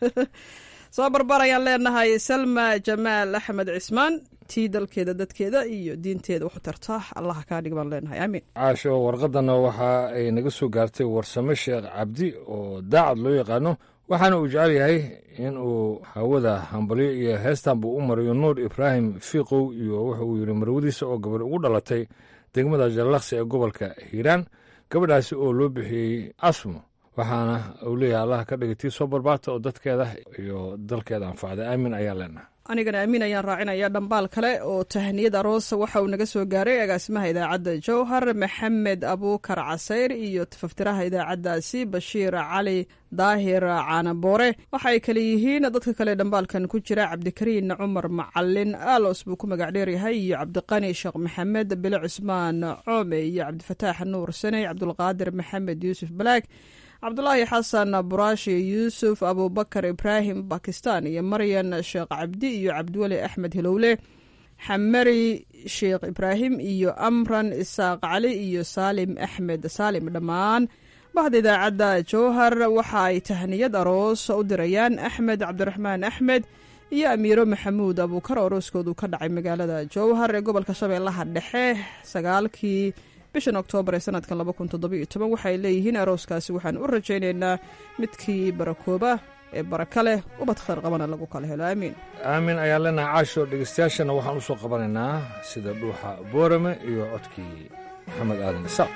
soo barbar ayaan leenahay salma jamaal axmed cismaan tii dalkeeda dadkeeda iyo diinteeda waxu tarta allaha kaa dhig baan leenahay aamiin caasho warqadana waxa ay naga soo gaartay warsame sheekh cabdi oo daacad loo yaqaano waxaana uu jecel yahay in uu hawada hambalyo iyo heestan buu u mariyo nuur ibraahim fiiqow iyo wuxa uu yidhi marwadiisa oo gabadh ugu dhalatay degmada jallaqsi ee gobolka hiiraan gabadhaasi oo loo bixiyey asmo waxaana uu leeyahay allaha ka dhigay tii soo barbaarta oo dadkeeda iyo dalkeeda anfacda aamin ayaa leenahay anigana amiin ayaan raacinaya dhambaal kale oo tahniyad aroos waxa uu naga soo gaaray agaasimaha idaacadda jowhar maxamed abuukar casayr iyo tafaftiraha idaacaddaasi bashiir cali daahir caanaboore waxa ay kale yihiin dadka kale dhambaalkan ku jira cabdikariin cumar macalin aalos buu ku magac dheeryahay iyo cabdiqani sheekh maxamed bile cusmaan coome iyo cabdifataax nuur saney cabdulqaadir maxamed yuusuf balaag cabdulaahi xasan buraashi yuusuf abubakar ibraahim bakistan iyo maryan sheekh cabdi iyo cabdiweli axmed hilowle xamari sheekh ibraahim iyo amran isaaq cali iyo saalim axmed saalim dhammaan bahda idaacadda jowhar waxa ay tahniyad aroos u dirayaan axmed cabdiraxmaan axmed iyo amiiro maxamuud abuukar oo arooskoodu ka dhacay magaalada jowhar ee gobolka shabeellaha dhexe sagaalkii bishan oktoobar ee sanadkan laba kun toddoba iyo toban waxay leeyihiin arooskaasi waxaan u rajaynaynaa midkii barakooba ee baraka leh ubad khayr qabana lagu kala helo aamiin aamin ayaan leenahay caasho dhegeystayaashana waxaan u soo qabanaynaa sida dhuuxa boorame iyo codkii maxamed aadan isaaq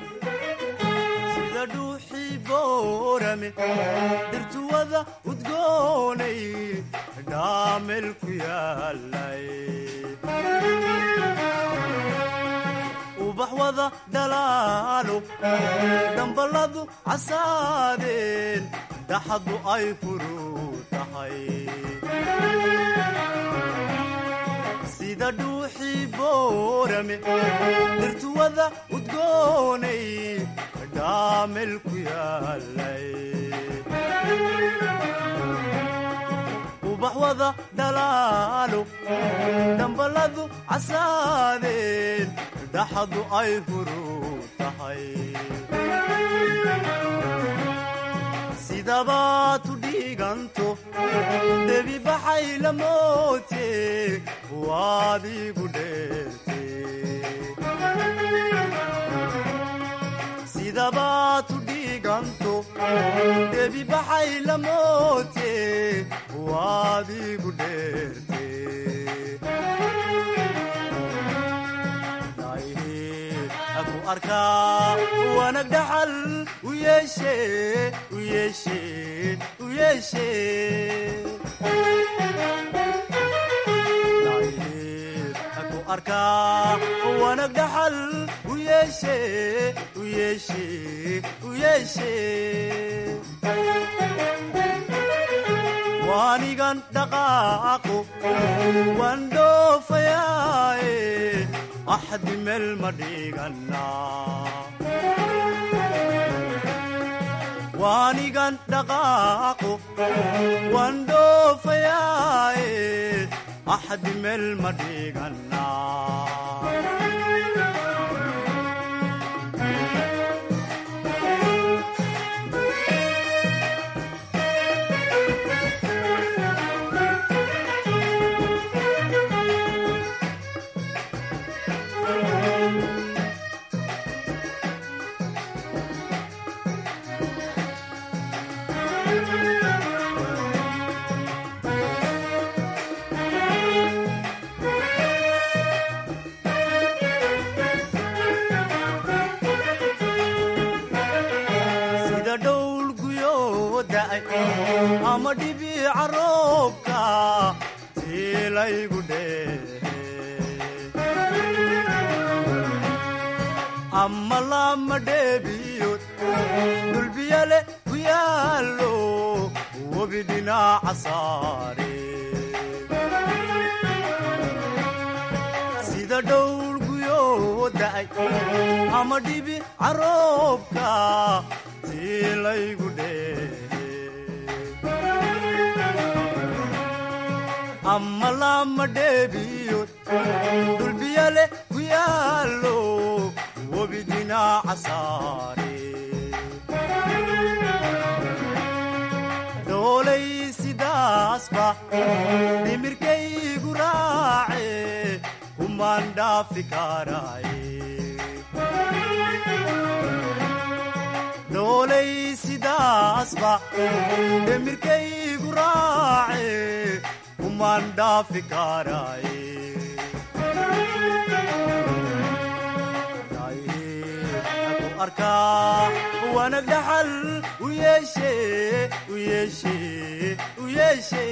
sida dhuuxii boorame dhirtuwada udgoonay dhaamel ku yaalay ubax wada dhalaalo dhambaladu casaadeen dhaxadu ay furuu tahay sida dhuuxii boorame dhirtuwada udgoonay dhaamel ku yaalay ubax wada dhalaalo dhambaladu casaadeen dhaxadu ay furuu tahay sidabaad u dhiiganto debi baxay la moote waad igu dheerte sidabaad u dhiiganto debi baxay la moote waad igu dheerte aku arkaa wanag dhaxal u yeeshe u yeeshe u yeeshe aku arkaa wanag dhaxal u yeeshe u yeeshe u yeeshe waanigan dhaqaaqo waan dhoofayaaye axdi meel ma dhigannaa waanigan dhaqaaqo waan dhoofayaaye axdi meel ma dhigannaa sida dhowl guyoo da'ay ama dhibiica roobka tiilaygu dheehe ama lama dheebiyood dulbiyale ku yaallo webi dhinaca saare sida dhowl guyoo da'ay ama dhibi caroobka tiilaygu dheehe ama lama dheebiyood dulbiyale ku yaallo webi dhinaca saare dhoolay sidaasba dhimirkaygu raace kumaan dhaafi karaaye dhoolay sidaasba dhimirkaygu raace kumaan dhaafi karaaye ku arkaa wanag dhaxal u yeeshe u yeeshe u yeeshe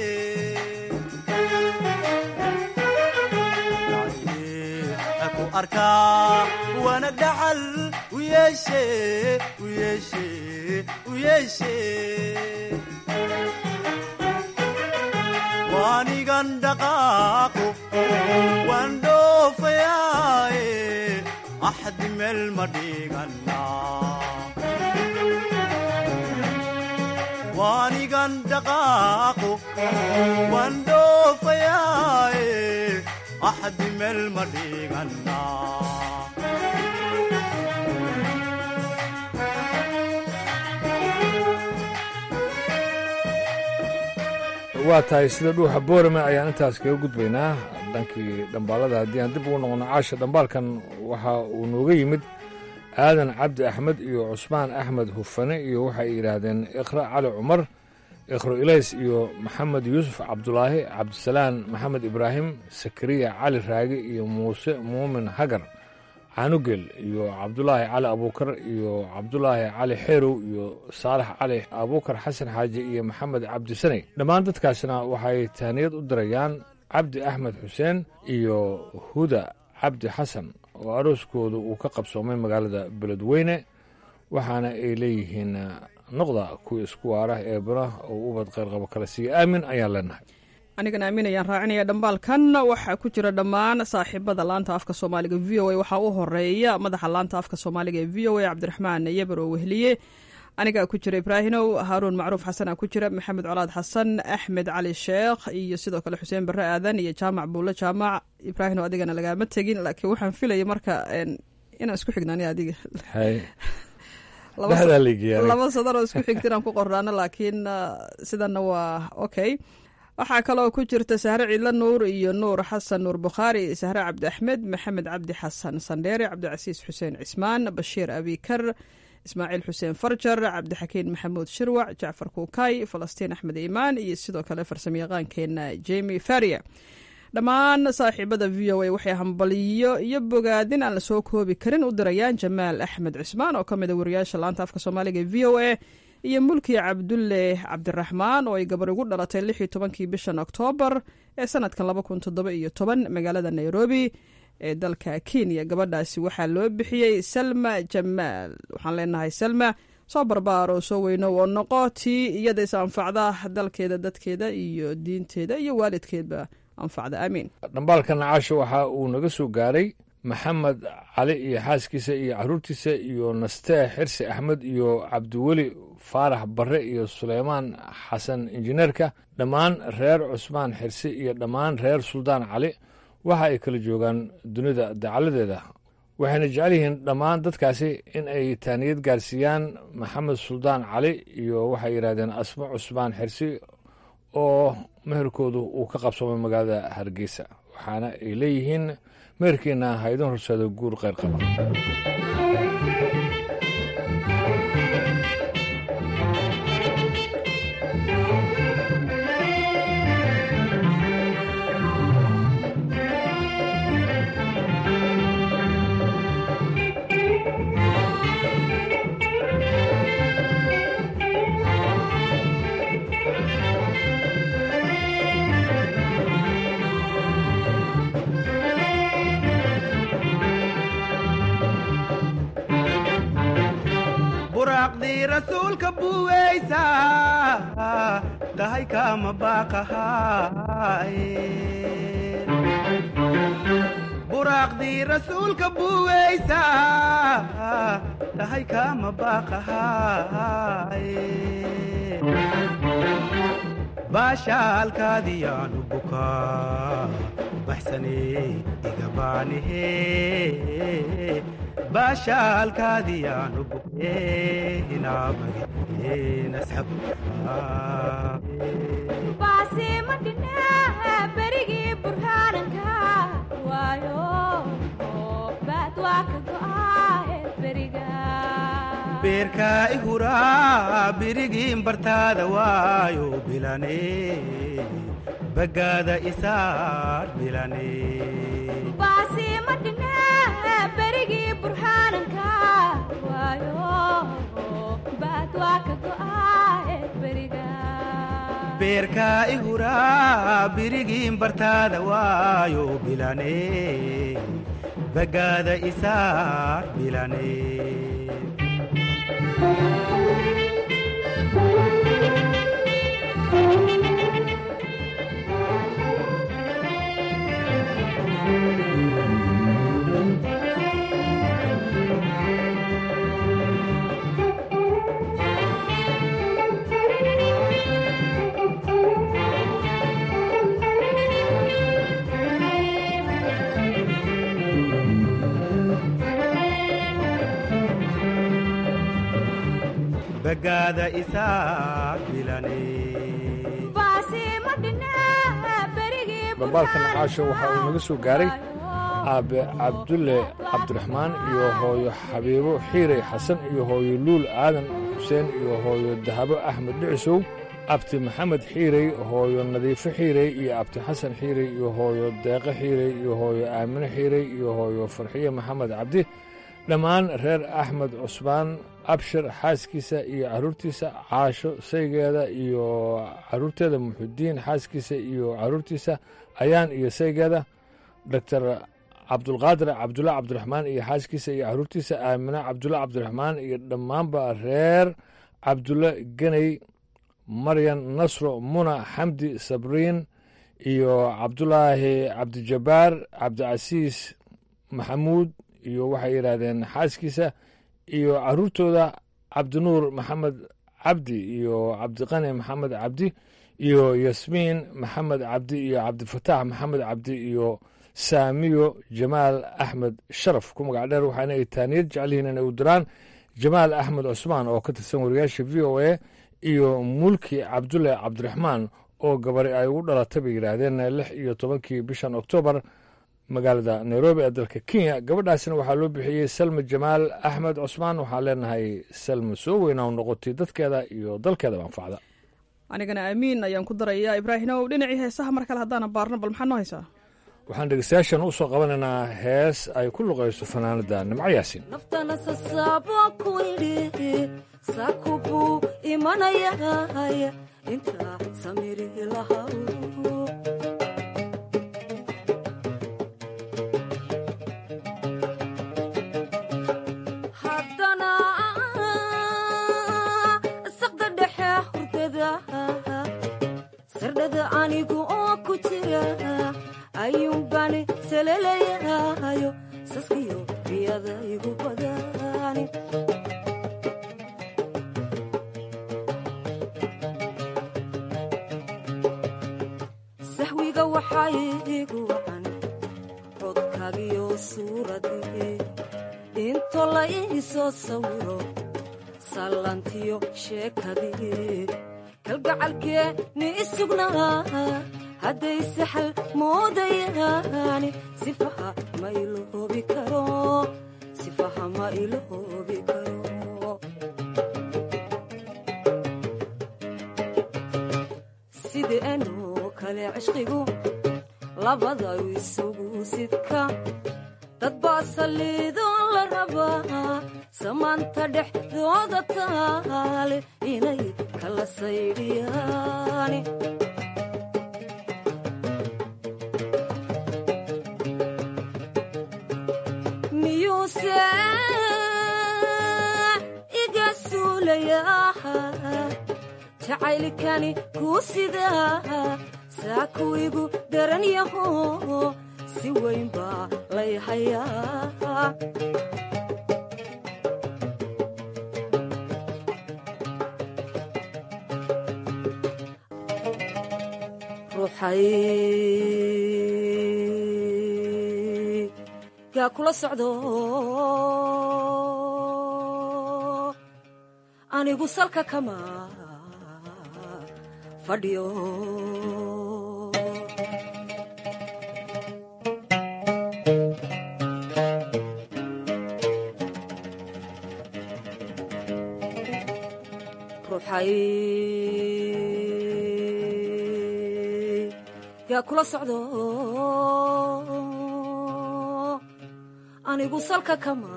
ku arkaa wanag dhaxal u yeeshe u yeeshe u yeeshe waanigan dhaqaaqo waan dhoofayaaye axdi meel ma dhigannaa waanigan dhaqaaqo waan dhoofayaaye axdi meel ma dhigannaa waa tahay sida dhuuxa boorame ayaan intaas kaga gudbaynaa dhankii dhambaalada haddii aan dib ugu noqono caasha dhambaalkan waxa uu nooga yimid aadan cabdi axmed iyo cusmaan axmed hufane iyo waxay yidhaahdeen ikhra cali cumar ikhro ilays iyo maxamed yuusuf cabdulaahi cabdisalaan maxamed ibraahim sakariya cali raagi iyo muuse muumin hagar caanugel iyo cabdulaahi cali abuukar iyo cabdulaahi cali xeerow iyo saalax cali abuukar xasan xaaji iyo maxamed cabdisane dhammaan dadkaasna waxay tahniyad u dirayaan cabdi axmed xuseen iyo huda cabdi xasan oo arooskooda uu ka qabsoomay magaalada beledweyne waxaana ay leeyihiin noqda kuwa isku waara ee bana oo ubad qayrqabo kala siiya aamin ayaan leenahay anigana aamin ayaan raacinaya dhambaalkan waxaa ku jira dhammaan saaxiibada laanta afka soomaaliga v o a waxaa u horeeya madaxa laanta afka soomaaliga ee v o a cabdiraxmaan yeber oo wehliye anigaa ku jira ibraahinow haaruun macruuf xasanaa ku jira maxamed colaad xasan axmed cali sheekh iyo sidoo kale xuseen barre aadan iyo jaamac buulle jaamac ibraahinow adigana lagaama tegin laakiin waxaan filaya marka inaan isku xignaani adiga laba sadar oo isku xigta inaan ku qornaano laakiin sidana waa okay waxaa kaloo ku jirta sahre ciidla nuur iyo nuur xasan nuur bukhaari sahre cabdi axmed maxamed cabdi xasan sandheere cabdicasiis xuseen cismaan bashiir abikar ismaaciil xuseen farjar cabdixakiin maxamuud shirwac jacfar kuukay falastiin axmed iimaan iyo sidoo kale farsamayaqaankeena jemi faria dhammaan saaxiibada v o a waxay hambaliyo iyo bogaadin aan lasoo koobi karin u dirayaan jamaal axmed cismaan oo ka mid a wariyaasha laanta afka soomaaliga ee v o a iyo mulki cabdulle cabdiraxmaan oo ay gabar ugu dhalatay lix iyo tobankii bishan oktoobar ee sanadkan laba kun toddoba iyo toban magaalada nairobi ee dalka kenya gabadhaasi waxaa loo bixiyey salma jamaal waxaan leenahay salma soo barbaar oo soo weyno oo noqo tii iyada is anfacda dalkeeda dadkeeda iyo diinteeda iyo waalidkeedba anfacda aamiin dhambaalka nacaasho waxa uu naga soo gaaray maxamed cali iyo xaaskiisa iyo caruurtiisa iyo nastee xirsi axmed iyo cabdiweli faarax barre iyo suleymaan xasan injineerka dhammaan reer cusmaan xirsi iyo dhammaan reer suldaan cali waxa ay kala joogaan dunida dacaladeeda waxayna jecel yihiin dhammaan dadkaasi in ay taaniyad gaarsiiyaan maxamed suldaan cali iyo waxay yidhahdeen asmo cusmaan xirsi oo meherkoodu uu ka qabsoomay magaalada hargeysa waxaana ay leeyihiin meherkiina haydin horseeda guur kheyr qaba buraaqdii rasuulka buweysa tahay kama baaqahaye buraaqdii rasuulka buweysa tahay kama baaqahaye baashaalkaadiyaanu bukaa baxsane iga baanihe baashaalkaadiyaanu bukee berigii burhaananka waayo baad waa ka go'aahe beriga beerkaa i huraa birigiin bartaada waayo bilane bagaada isaar bilane baasiima dhine berigii burhaananka waayo baad waa ka go'aahe beriga beerkaa i huraa birigiin bartaada waayo bilane bagaada isaar bilane bagaada isaar bilane baasiima dhine berigii dhambaalka nacaasho waxa uu naga soo gaaray aabe cabdulle cabdiraxmaan iyo hooyo xabiibo xiirey xasan iyo hooyo luul aadan xuseen iyo hooyo dahabo axmed dhicisow abti maxamed xiirey hooyo nadiifo xiirey iyo abti xasan xiirey iyo hooyo deeqo xiirey iyo hooyo aamine xiirey iyo hooyo farxiye maxamed cabdi dhammaan reer axmed cusmaan abshir xaaskiisa iyo caruurtiisa caasho saygeeda iyo caruurteeda muxudiin xaaskiisa iyo caruurtiisa ayaan iyo saygeeda doctor cabdulqaadir cabdulla cabdiraxmaan iyo xaaskiisa iyo caruurtiisa aamine cabdulla cabdiraxmaan iyo dhammaanba reer cabdulle geney maryan nasro muna xamdi sabriin iyo cabdulaahi cabdijabbaar cabdicasiis maxamuud iyo waxay yidhaahdeen xaaskiisa iyo caruurtooda cabdinuur maxamed cabdi iyo cabdiqani maxamed cabdi iyo yasmiin maxamed cabdi iyo cabdifataax maxamed cabdi iyo saamiyo jamaal axmed sharaf ku magac dheer waxaana ay taaniyad jecel yihiin inay u diraan jamaal axmed cusmaan oo ka tirsan wariyaasha v o a iyo mulki cabdulle cabdiraxmaan oo gabari ay ugu dhalatay bay yidhaahdeen lix iyo tobankii bishan oktoobar magaalada nairobi ee dalka kenya gabadhaasina waxaa loo bixiyey salma jamaal axmed cusmaan waxaan leenahay salma soo weyna u noqotay dadkeeda iyo dalkeedaba anfacda anigana aamiin ayaan ku darayaa ibraahimow dhinacii heesaha mar kale haddaana baarno bal maxaad noo haysaa waxaan dhegeystayaashan u soo qabanaynaa hees ay ku luqayso fanaanada nimco yaasin naftana sasaabo ku idhi sakubuu imanayay inta samiri lahaw haddana seleleyayo saskiyo riyada igu badani saxwiga waxaa igu wacan codkaagiyo suuradii into la iisoo sawiro sallantiyo sheekadii kalgacalkee ni isugnaa hadday saxal moodayaani sifaha ma iloobi karo sifaha ma iloobi karo sideenoo kale cishqigu labada isugu sidka dad baa saliidoon la rabaa samaanta dhexdooda taale inay kala saydhiyaani miyuuse iga suulayaa jacaylkani kuu sidaa saaku igu daran yaho si weyn baa lay hayaa ruuxay gaa kula socdo anigu salka kama fadhiyo ruuxay gaa kula socdo anigu salka kama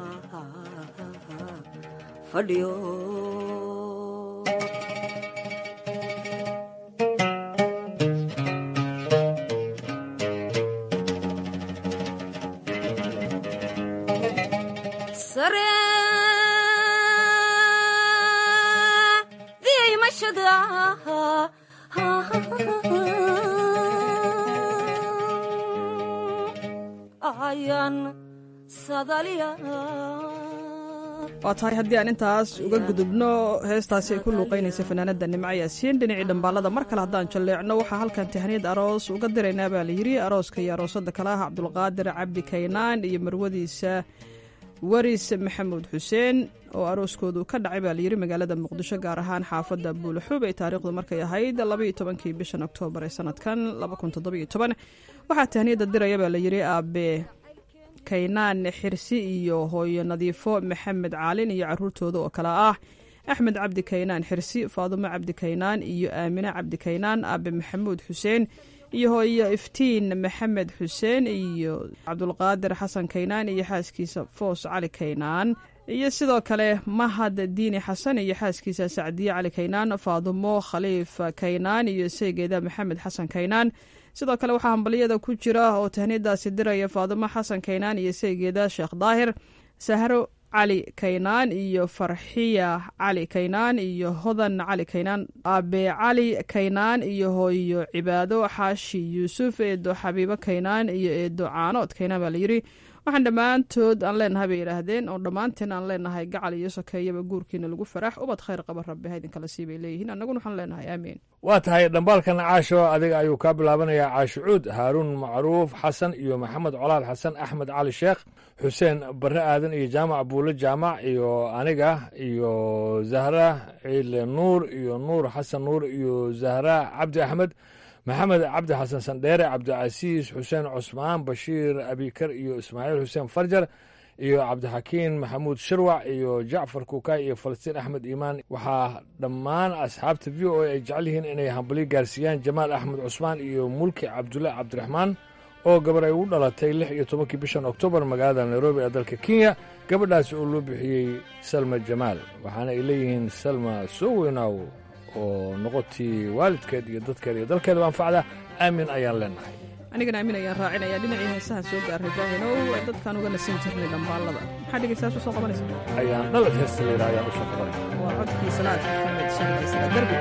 fadhiyo sare diimashada ayaan sadaliya waa tahay haddii aan intaas uga gudubno heestaasi ay ku luuqaynaysa fanaanada nimco yaasiin dhinacii dhambaalada mar kale haddaan jalleecno waxaa halkan tahaniyad aroos uga diraynaa baa layidhi arooska iyo aroosada kale ah cabdulqaadir cabdi kaynaan iyo marwadiisa waris maxamuud xuseen oo arooskoodu ka dhacay baa layidhi magaalada muqdisho gaar ahaan xaafadda buulaxuub ay taariikhdu markay ahayd labaiyo tobankii bishan oktoobar ee sanadkan waxaa tahniyadda diraya baa layidhi aabe kaynaan xirsi iyo hooyo nadiifo maxamed caalin iyo caruurtooda oo kale ah axmed cabdi kaynaan xirsi faadumo cabdi kaynaan iyo aamine cabdi kaynaan aabe maxamuud xuseen iyo hooyo iftiin maxamed xuseen iyo cabdulqaadir xasan kaynaan iyo xaaskiisa foos cali kaynaan iyo sidoo kale mahad diini xasan iyo xaaskiisa sacdiye cali kaynaan faadumo khaliif kaynaan iyo seygeeda maxamed xasan kaynaan sidoo kale waxaa hambaliyada ku jira oo tahniyadaasi diraya faadumo xasan kaynaan iyo seygeeda sheekh daahir sahro cali kaynaan iyo farxiya cali kaynaan iyo hodan cali kaynaan aabe cali kaynaan iyo hooyo cibaado xaashi yuusuf eedo xabiibo kaynaan iyo eedo caanood kaynaan baa layidhi waxaan dhammaantood aan leenahay bay yidhaahdeen oo dhammaanteen aan leenahay gacal iyo sokeeyaba guurkiina lagu farax ubad khayr qaba rabbi ha idinkala sii bay leeyihiin annaguna waxaan leenahay aamiin waa tahay dhambaalkan caasho adiga ayuu kaa bilaabanayaa caashucuud haaruun macruuf xasan iyo maxamed colaal xasan axmed cali sheekh xuseen barre aadan iyo jaamac buulle jaamac iyo aniga iyo zahra ciile nuur iyo nuur xasan nuur iyo zahra cabdi axmed maxamed cabdi xasan sandheere cabdicasiis xuseen cusmaan bashiir abikar iyo ismaaciil xuseen farjar iyo cabdixakiin maxamuud shirwac iyo jacfar kuukay iyo falastiin axmed iimaan waxaa dhammaan asxaabta v o a ay jecel yihiin inay hambalyo gaarsiiyaan jamaal axmed cusmaan iyo mulki cabdulle cabdiraxmaan oo gabar ay ugu dhalatay lix iyo tobankii bishan oktoobar magaalada nairobi ee dalka kenya gabadhaas oo loo bixiyey salma jamaal waxaana ay leeyihiin salma soo weynaaw oo noqotii waalidkeed iyo dadkeeda iyo dalkeedaba anfacda aamin ayaan leenahay anigana aamin ayaan raacinaya dhinacii heesahan soo gaaray baahinow dadkaan uga nasin jirnay dhambaalada maxaa dhegeystayaas u soo qabanaysa ayaan dhalad heesta layidhaha ayaan u soo qabanaya waa codkii salaad maxamed sharki sala derbi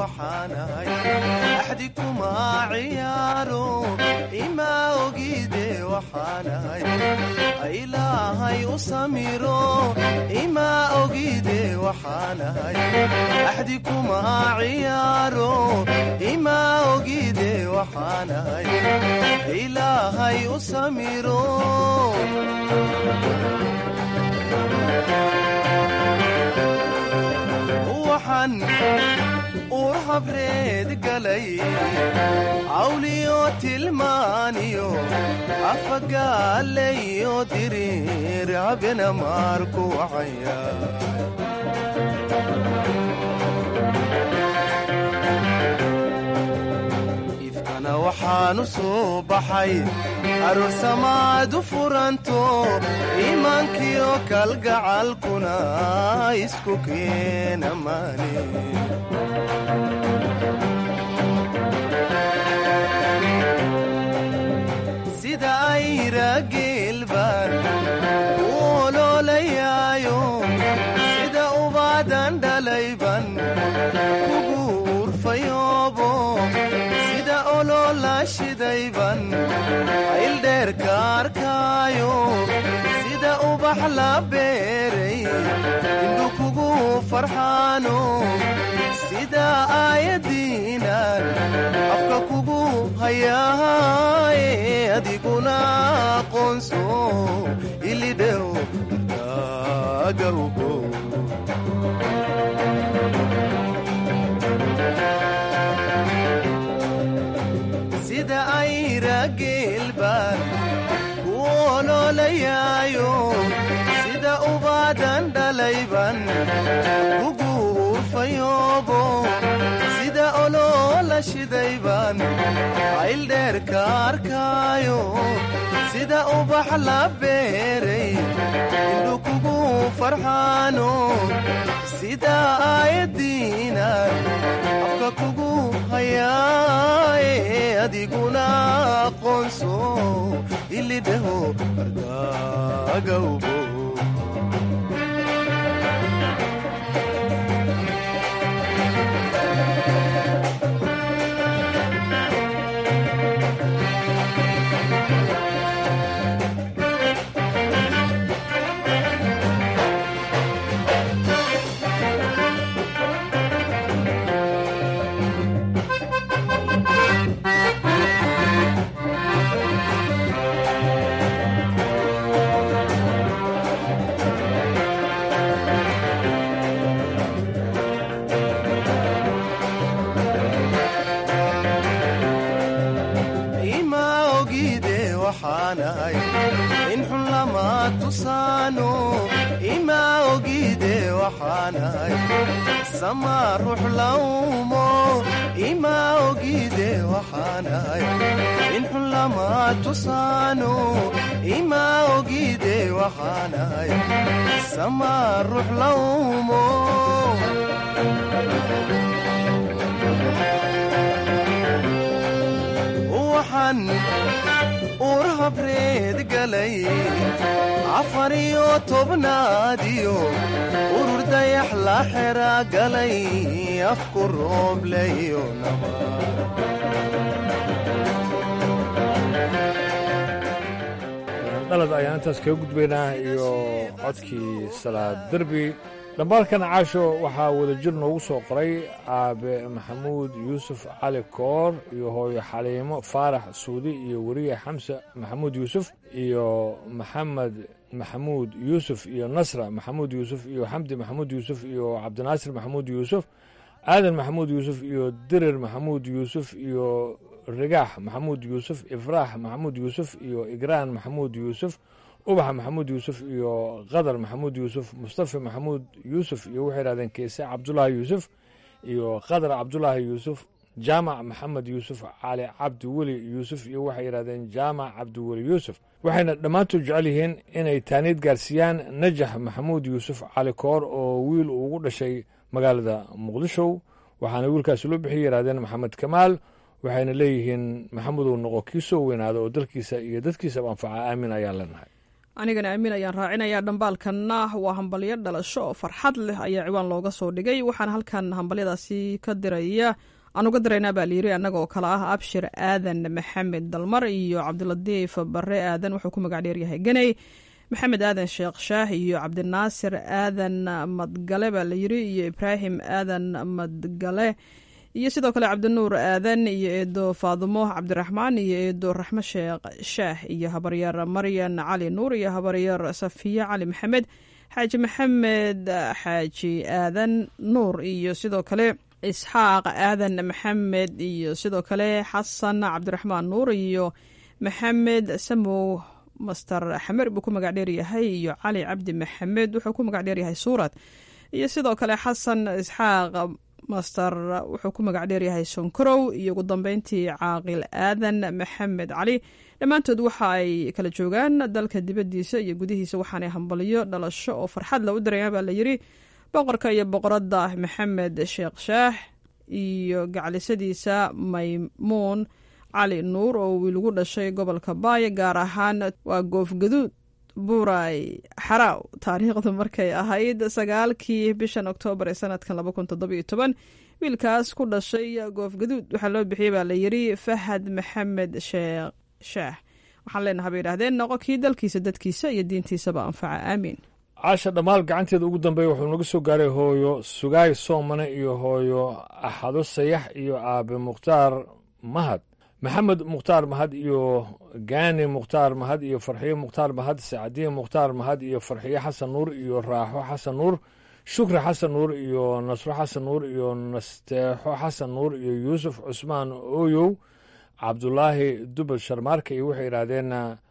waxaanahay axdi kuma ciyaaro ima ogide waxaanahay ilaahay u samiro ima ogide waxaanahay axdi kuma ciyaaro ima ogide waxaanahay ilaahay u samiro waxaan uur habreed galay cawliyo tilmaaniyo afagaalayo diriir habena maarku wacaya ifkana waxaanu soo baxay aroosamaad u furanto iimaankiyo kalgacalkuna isku keena maani sida ayra geelbaan ku oloolayaayo sida ubaadan dhalayban kugu urfayoobo sida oloola shidayban ayldheerka arkaayo sida ubax la beeray indhu kugu farxaano sida aayadiinan afka kugu hayaaye adiguna aqoonso ilidhew agawgo sida ayra geelbaan ku oloolayaayo sida ubaadan dhalayban kugu urfayoobo sida oloola shidayban ayldheerka arkaayo sida ubax la beeray indhu kugu farxaano sida aayadiinan afka kugu hayaaye adiguna aqoonso ilidhaho ardagawbo ima ogide waxaanahay in xun lama tusaano ima ogide waxaanahay sama ruux lawmo ima ogide waxaanahay in xun lama tusaano ima ogide waxaanahay sama ruux lawmo waxaan uur habreed galay afar iyo tobnaadiyo urur dayax la xera galay afku roobleyo dhalad ayaan intaas kaga gudbaynaa iyo codkii salaad derbi dhambaalkan caasho waxaa wadajir noogu soo qoray aabe maxamuud yuusuf cali koor iyo hooyo xaliimo faarax suudi iyo weriye xamse maxamuud yuusuf iyo maxamed maxamuud yuusuf iyo nasra maxamuud yuusuf iyo xamdi maxamuud yuusuf iyo cabdinaasir maxamuud yuusuf aadan maxamuud yuusuf iyo dirir maxamuud yuusuf iyo rigaax maxamuud yuusuf ifraax maxamuud yuusuf iyo igraan maxamuud yuusuf ubaxa maxamuud yuusuf iyo qadar maxamuud yuusuf mustafa maxamuud yuusuf iyo waxay yidhahdeen keese cabdulaahi yuusuf iyo qadar cabdulaahi yuusuf jaamac maxamed yuusuf cali cabdi weli yuusuf iyo waxay yidhahdeen jaamac cabdiweli yuusuf waxayna dhammaantood jecel yihiin inay taaniid gaarsiiyaan najax maxamuud yuusuf cali koor oo wiil uu ugu dhashay magaalada muqdisho waxaana wiilkaasi loo bixiyay yidhahdeen maxamed kamaal waxayna leeyihiin maxamedow noqo kii soo weynaada oo dalkiisa iyo dadkiisaba anfaca aamin ayaan leenahay anigana aamin ayaan raacinayaa dhambaalkanna waa hambalyo dhalasho oo farxad leh ayaa ciwaan looga soo dhigay waxaana halkan hambalyadaasi ka diraya aan uga diraynaa baa layiri annaga oo kale ah abshir aadan maxamed dalmar iyo cabdilatiif bare aadan wuxuu ku magac dheeryahay ganey maxamed aadan sheekh shaah iyo cabdinaasir aadan madgale baa layiri iyo ibraahim aadan madgale iyo sidoo kale cabdinuur aadan iyo eedo faadumo cabdiraxmaan iyo eedo raxmo sheekh shaah iyo habaryar maryan cali nuur iyo habaryar safiye cali maxamed xaaji maxamed xaaji aadan nuur iyo sidoo kale isxaaq aadan maxamed iyo sidoo kale xasan cabdiraxmaan nuur iyo maxamed samow master xamer buu ku magac dheeryahay iyo cali cabdi maxamed wuxuu ku magac dheeryahay suurad iyo sidoo kale xasan isxaaq master wuxuu ku magac dheeryahay sonkorow iyo ugu dambeyntii caaqil aadan maxamed cali dhammaantood waxa ay kala joogaan dalka dibaddiisa iyo gudihiisa waxaanay hambalyo dhalasho oo farxad la u dirayaan baa layiri boqorka iyo boqoradda maxamed sheekh shaah iyo gaclisadiisa maymuun cali nuur oo wiil ugu dhashay gobolka baaya gaar ahaan waa goofgaduud buuray xaraaw taariikhdu markay ahayd sagaalkii bishan oktoobar ee sanadkan laba kun toddobiyo toban wiilkaas ku dhashay goofgaduud waxaa loo bixiyey baa layiri fahad maxamed sheekh shaah waxaan leenahay bay yidhahdeen noqo kii dalkiisa dadkiisa iyo diintiisaba anfaca aamiin caasha dhammaal gacanteeda ugu dambeeya wuxuu naga soo gaaray hooyo sugaay soomane iyo hooyo axado sayax iyo aabe mukhtaar mahad maxamed mukhtaar mahad iyo gaani mukhtaar mahad iyo farxiyo mukhtaar mahad sacadiye mukhtaar mahad iyo farxiyo xasan nuur iyo raaxo xasan nuur shukri xasan nuur iyo nasro xasan nuur iyo nasteexo xasan nuur iyo yuusuf cusmaan ooyow cabdulaahi dubad sharmaarka iyo waxay yidhaahdeen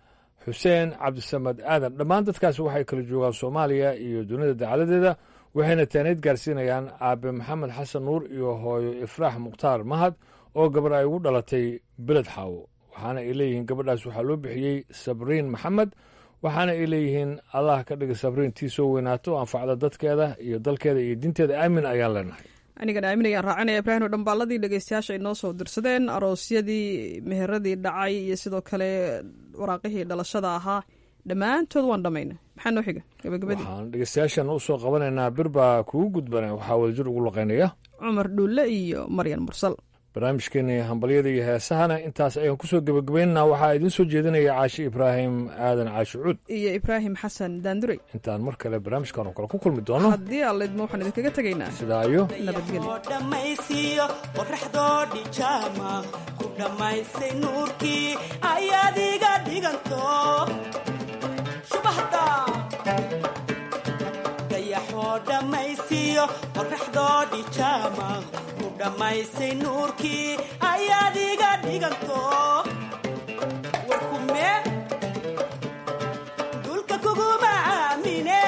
xuseen cabdisamed aadan dhammaan dadkaasi waxay kala joogaan soomaaliya iyo dunida dacaladeeda waxayna taanayd gaarsiinayaan aabe maxamed xasan nuur iyo hooyo ifraax mukhtaar mahad oo gabar ay ugu dhalatay beled xaawo waxaana ay leeyihiin gabadhaas waxaa loo bixiyey sabriin maxamed waxaana ay leeyihiin allah ka dhiga sabriin tii soo weynaato anfacda dadkeeda iyo dalkeeda iyo diinteeda aamin ayaan leenahay anigan aamin ayaan raacinaya ibraahim oo dhambaaladii dhegeystayaasha ay noo soo dirsadeen aroosyadii meheradii dhacay iyo sidoo kale waraaqihii dhalashada ahaa dhammaantood waan dhammayna maxaa noo xiga gabagabadii waxaan dhegeystayaashan u soo qabanaynaa bir baa kugu gudbana waxaa wadajir ugu laqaynaya cumar dhuulle iyo maryan mursal barnaamijkeenii hambalyada iyo heesahana intaas ayaan kusoo gebagabaynana waxaa idiin soo jeedinaya caashi ibraahim aadan caashi cuud iyo ibraahim xasan daandurey intaan mar kale barnaamijkan oo kale ku kulmi doono haddii allaydma waxaan idinkaga tegaynaa sidaa iyo dhammaysiyo qoraxdoodhi jaama ku dhammaysay nuurkii ayaad iga dhiganto shubahda dayaxoo dhammaysiyo qoraxdoodhi jaama ku dhammaysay nuurkii ayaad iga dhiganto warkume dulka kuguma aamine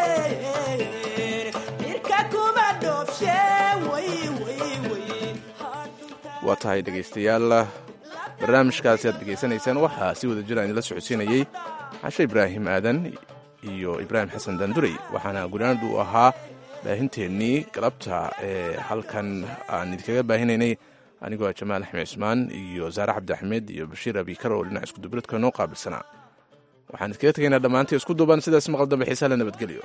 cirka kuma dhoobshe way way way waa tahay dhegaystayaal barnaamijkaasi aad dhegaysanaysaan waxaa si wada jira idinla socodsiinayey cashe ibraahim aadan iyo ibraahim xasan daandurey waxaana gunaanad uu ahaa baahinteennii galabta ee halkan aan idinkaga baahinaynay anigoo ah jamaal axmed cismaan iyo saare cabdi axmed iyo bashiir abikar oo dhinac iskudubiradka noo qaabilsanaa waxaan idinkaga tegaynaa dhammaantii isku duuban sidaas maqal dambe xiisaa la nabadgelyo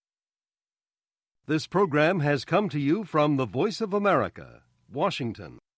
This program has come to you from the Voice of America, Washington.